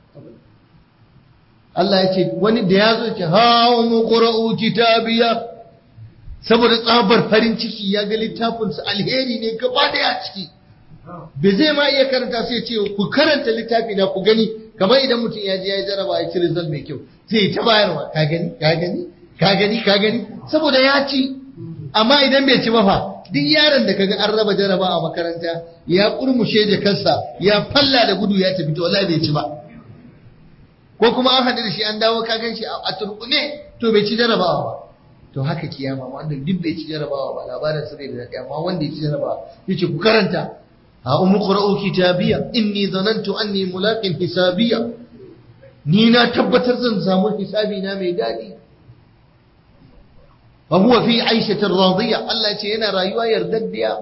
Allah ya ce wani da ya zo ce ha mu qra'u kitabiya saboda tsabar farin ciki ya ga littafin su alheri ne gaba daya ciki bai zai ma iya karanta sai ce ku karanta littafi na ku gani kamar idan mutum ya je ya yi jaraba ya ci result mai kyau zai ta bayarwa ka gani ka gani ka gani ka gani saboda ya ci amma idan bai ci ba fa duk yaron da kaga an raba jaraba a makaranta ya kurmushe jakarsa ya falla da gudu ya tafi to wallahi bai ci ba ko kuma an haɗu da shi an dawo ka gan shi a turbune to bai ci jarabawa ba to haka kiyama wanda duk bai ci jarabawa ba labarin sa bai da daɗi amma wanda ya ci jarabawa yace ku karanta ha ummu qra'u kitabiya inni zanantu anni mulaqin hisabiya ni na tabbatar zan samu hisabi na mai daɗi wa huwa fi aishatin radiya Allah ce yana rayuwa yardaddiya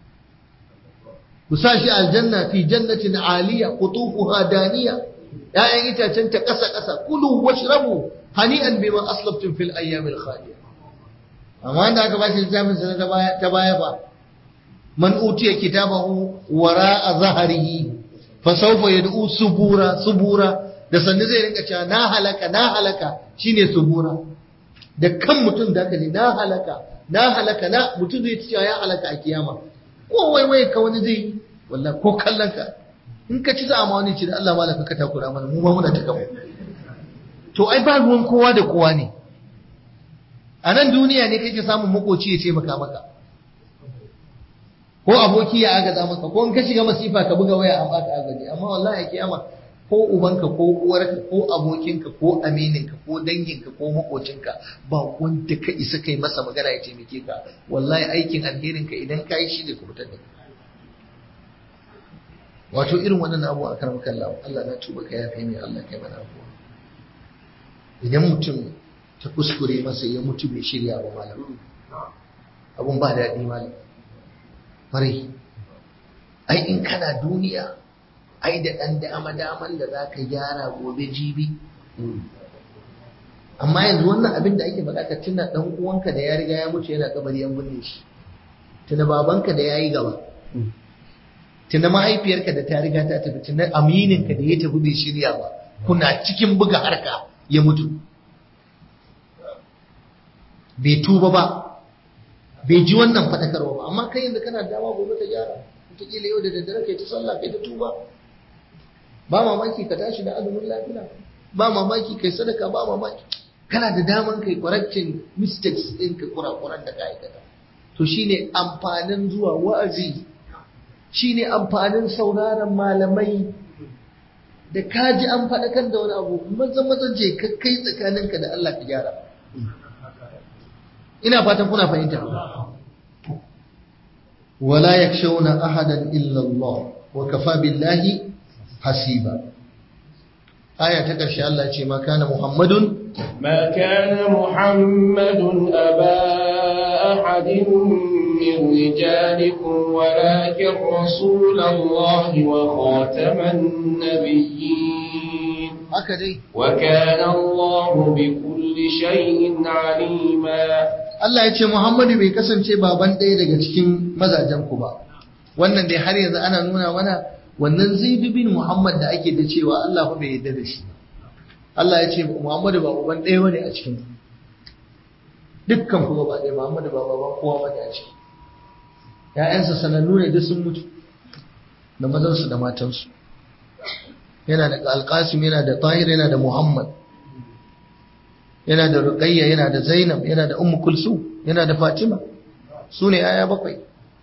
ku sa shi aljanna fi jannatin aliya qutufuha daniya ya'yan itacen ta ƙasa ƙasa kulu washrabu hani'an bima aslaftum fil ayyamil khaliya amma da aka bashi littafin sa ta baya ta baya fa man utiya kitabahu wara'a zahrihi fa sawfa yad'u subura subura da sanne zai rinka cewa na halaka na halaka shine subura da kan mutum da aka ji na halaka na halaka na mutum zai cewa ya halaka a kiyama ko waiwaye ka wani zai wallahi ko kallon ka in ka ci za a ma wani ci da Allah malaka ka takura mana mu ma muna ta gaba to ai ba ruwan kowa da kowa ne a nan duniya ne kake samun makoci ya ce maka maka ko aboki ya agaza maka ko in ka shiga masifa ka buga waya an baka agaji amma wallahi a kiyama ko ubanka ko uwarka ko abokinka ko amininka ko danginka ko makocinka ba wanda ka isa kai masa magana ya taimake ka wallahi aikin alherinka idan ka yi shi ne ku fitar da wato irin wannan abu a karamar kallon Allah na tuba ka ya kai mai Allah kai mana abuwa idan mutum ta kuskure masa ya mutu bai shirya ba malam abun ba daɗi malam farai ai in kana duniya ai da ɗan dama daman da za ka gyara gobe jibi amma yanzu wannan abin da ake faɗa ka tuna ɗan uwanka da ya riga ya mutu yana kabari an binne shi tuna babanka da ya yi gaba tuna mahaifiyarka da ta riga ta tafi tuna amininka da ya tafi bai shirya ba kuna cikin buga harka ya mutu bai tuba ba bai ji wannan faɗakarwa ba amma kai yanzu kana dama gobe ta gyara wataƙila yau da daddare kai ta sallah kai ta tuba ba mamaki ka tashi da azumin lafiya ba mamaki kai sadaka ba mamaki kana da daman kai correcting mistakes ɗin ka kurakuran da ka aikata to shine amfanin zuwa wa'azi shine amfanin sauraron malamai da ka ji an faɗakar da wani abu maza maza je ka kai tsakaninka da Allah ka gyara ina fatan kuna fahimta wala yakshawna ahadan illa Allah wa kafa billahi hasiba aya ta ƙarshe Allah ce ma kana Muhammadun ما كان محمد أبا أحد من رجالكم ولكن رسول الله وخاتم النبيين haka dai وكان الله بكل شيء عليما Allah ya ce Muhammadu bai kasance baban ɗaya daga cikin mazajen ku ba wannan dai har yanzu ana nuna mana wannan Zaid bin Muhammad da ake da cewa Allah fa bai yarda da shi Allah ya ce Muhammadu ba baban ɗaya bane a cikin dukkan ku ba ɗaya Muhammadu ba baban kowa bane a ciki ƴaƴansa sanannu ne duk sun mutu da mazansu da matansu yana da Alƙasim yana da Tahir yana da Muhammad yana da Ruqayya yana da Zainab yana da Ummu Kulsum yana da Fatima su ne aya bakwai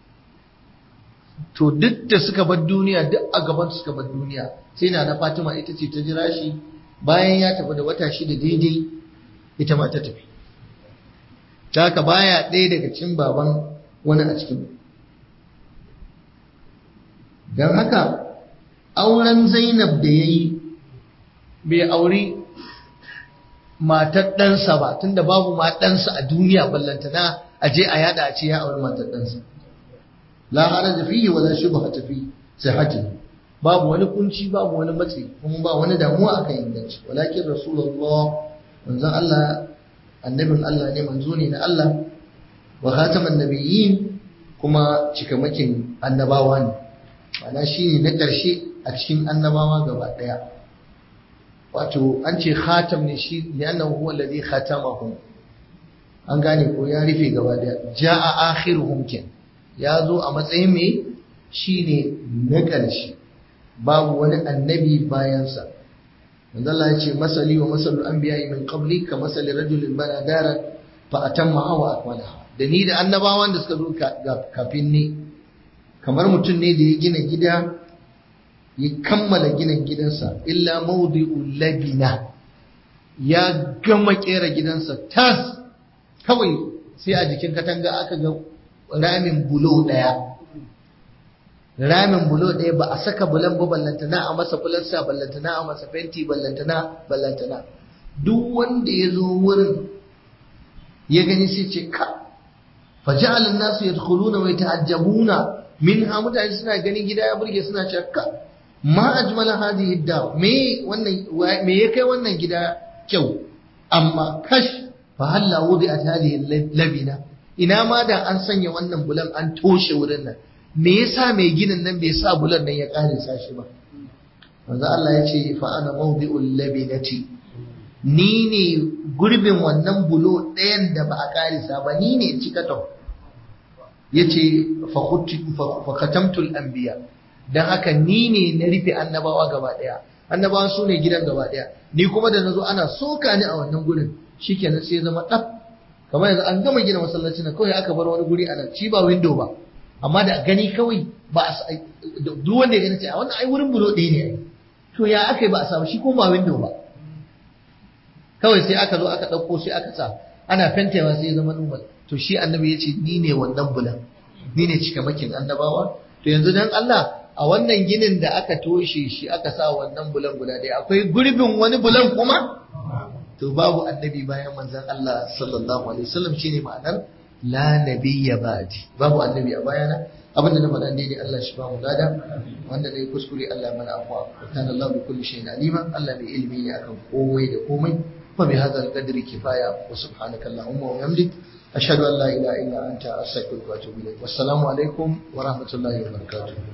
to duk da suka bar duniya duk a gaban suka bar duniya sai na na Fatima ita ce ta jira shi bayan ya tafi da wata shida daidai ita ma ta tafi ta haka baya ɗaya daga cikin baban wani a cikin don haka auren Zainab da ya yi bai auri matar ɗansa ba tunda babu ma ɗansa a duniya ballantana a je a yada a ce ya auri matar ɗansa la haraja fihi wala shubha fi sihhatihi babu wani kunci babu wani matsi kuma ba wani damuwa akan inganci walakin rasulullah manzon Allah annabin Allah ne manzo ne na Allah wa khataman nabiyyin kuma cikamakin annabawa ne ma'ana shine na ƙarshe a cikin annabawa gaba ɗaya wato an ce khatam ne shi li'annahu huwa alladhi khatamahum an gane ko ya rufe gaba ɗaya ja'a akhiruhum kin ya zo a matsayin mai shine na ƙarshe babu wani annabi bayansa manzo Allah ya ce masali wa masalul anbiya min qabli ka masali rajulin bana daran fa atamma wa akmalaha da ni da annabawan da suka zo kafin ni kamar mutum ne da ya gina gida ya kammala ginin gidansa illa mawdi'u labina ya gama kera gidansa tas kawai sai a jikin katanga aka ga ramin bulo daya ramin bulo daya ba a saka bulan ba ballantana a masa bulansa ballantana a masa fenti ballantana ballantana duk wanda ya zo wurin ya gani sai ce ka faja'al an-nasu yadkhuluna wa yata'ajjabuna minha mutane suna ganin gida ya burge suna cewa ka ma ajmala hadhihi ad me wannan me ya kai wannan gida kyau amma kash fa halla wudi'at hadhihi labina ina ma da an sanya wannan bulan an toshe wurin nan me yasa mai ginin nan bai sa bulan nan ya kare sashi ba manzo Allah ya ce fa ana mawdi'ul labinati ni ne gurbin wannan bulo ɗayan da ba a karisa ba ni ne cikaton yace fa khatamtul anbiya dan haka ni ne na rufe annabawa gaba daya annabawan su ne gidan gaba daya ni kuma da nazo ana soka ni a wannan gurin shikenan sai zama dab kamar yanzu an gama gina masallaci na kawai aka bar wani guri ana ci ba window ba amma da gani kawai ba a duk wanda ya gani ce a wannan ai wurin bulo ɗaya ne ai to ya aka yi ba a samu shi ko ba window ba kawai sai aka zo aka ɗauko sai aka sa ana fentewa sai ya zama normal to shi annabi ya ce ni ne wannan bulan ni ne cikamakin annabawa to yanzu dan Allah a wannan ginin da aka toshe shi aka sa wannan bulan guda ɗaya akwai gurbin wani bulan kuma to babu annabi bayan manzon Allah sallallahu alaihi wasallam shine ma'anar la nabiyya ba'di babu annabi a bayana abinda na faɗa ne Allah shi ba mu gada wanda ne kuskure Allah mana afwa kana Allah bi kulli shay'in alima Allah mai ilimi ne akan komai da komai fa bi hadha al-qadri kifaya wa subhanaka allahumma wa bihamdik ashhadu an la ilaha illa anta astaghfiruka wa atubu ilayk wassalamu alaikum wa rahmatullahi wa barakatuh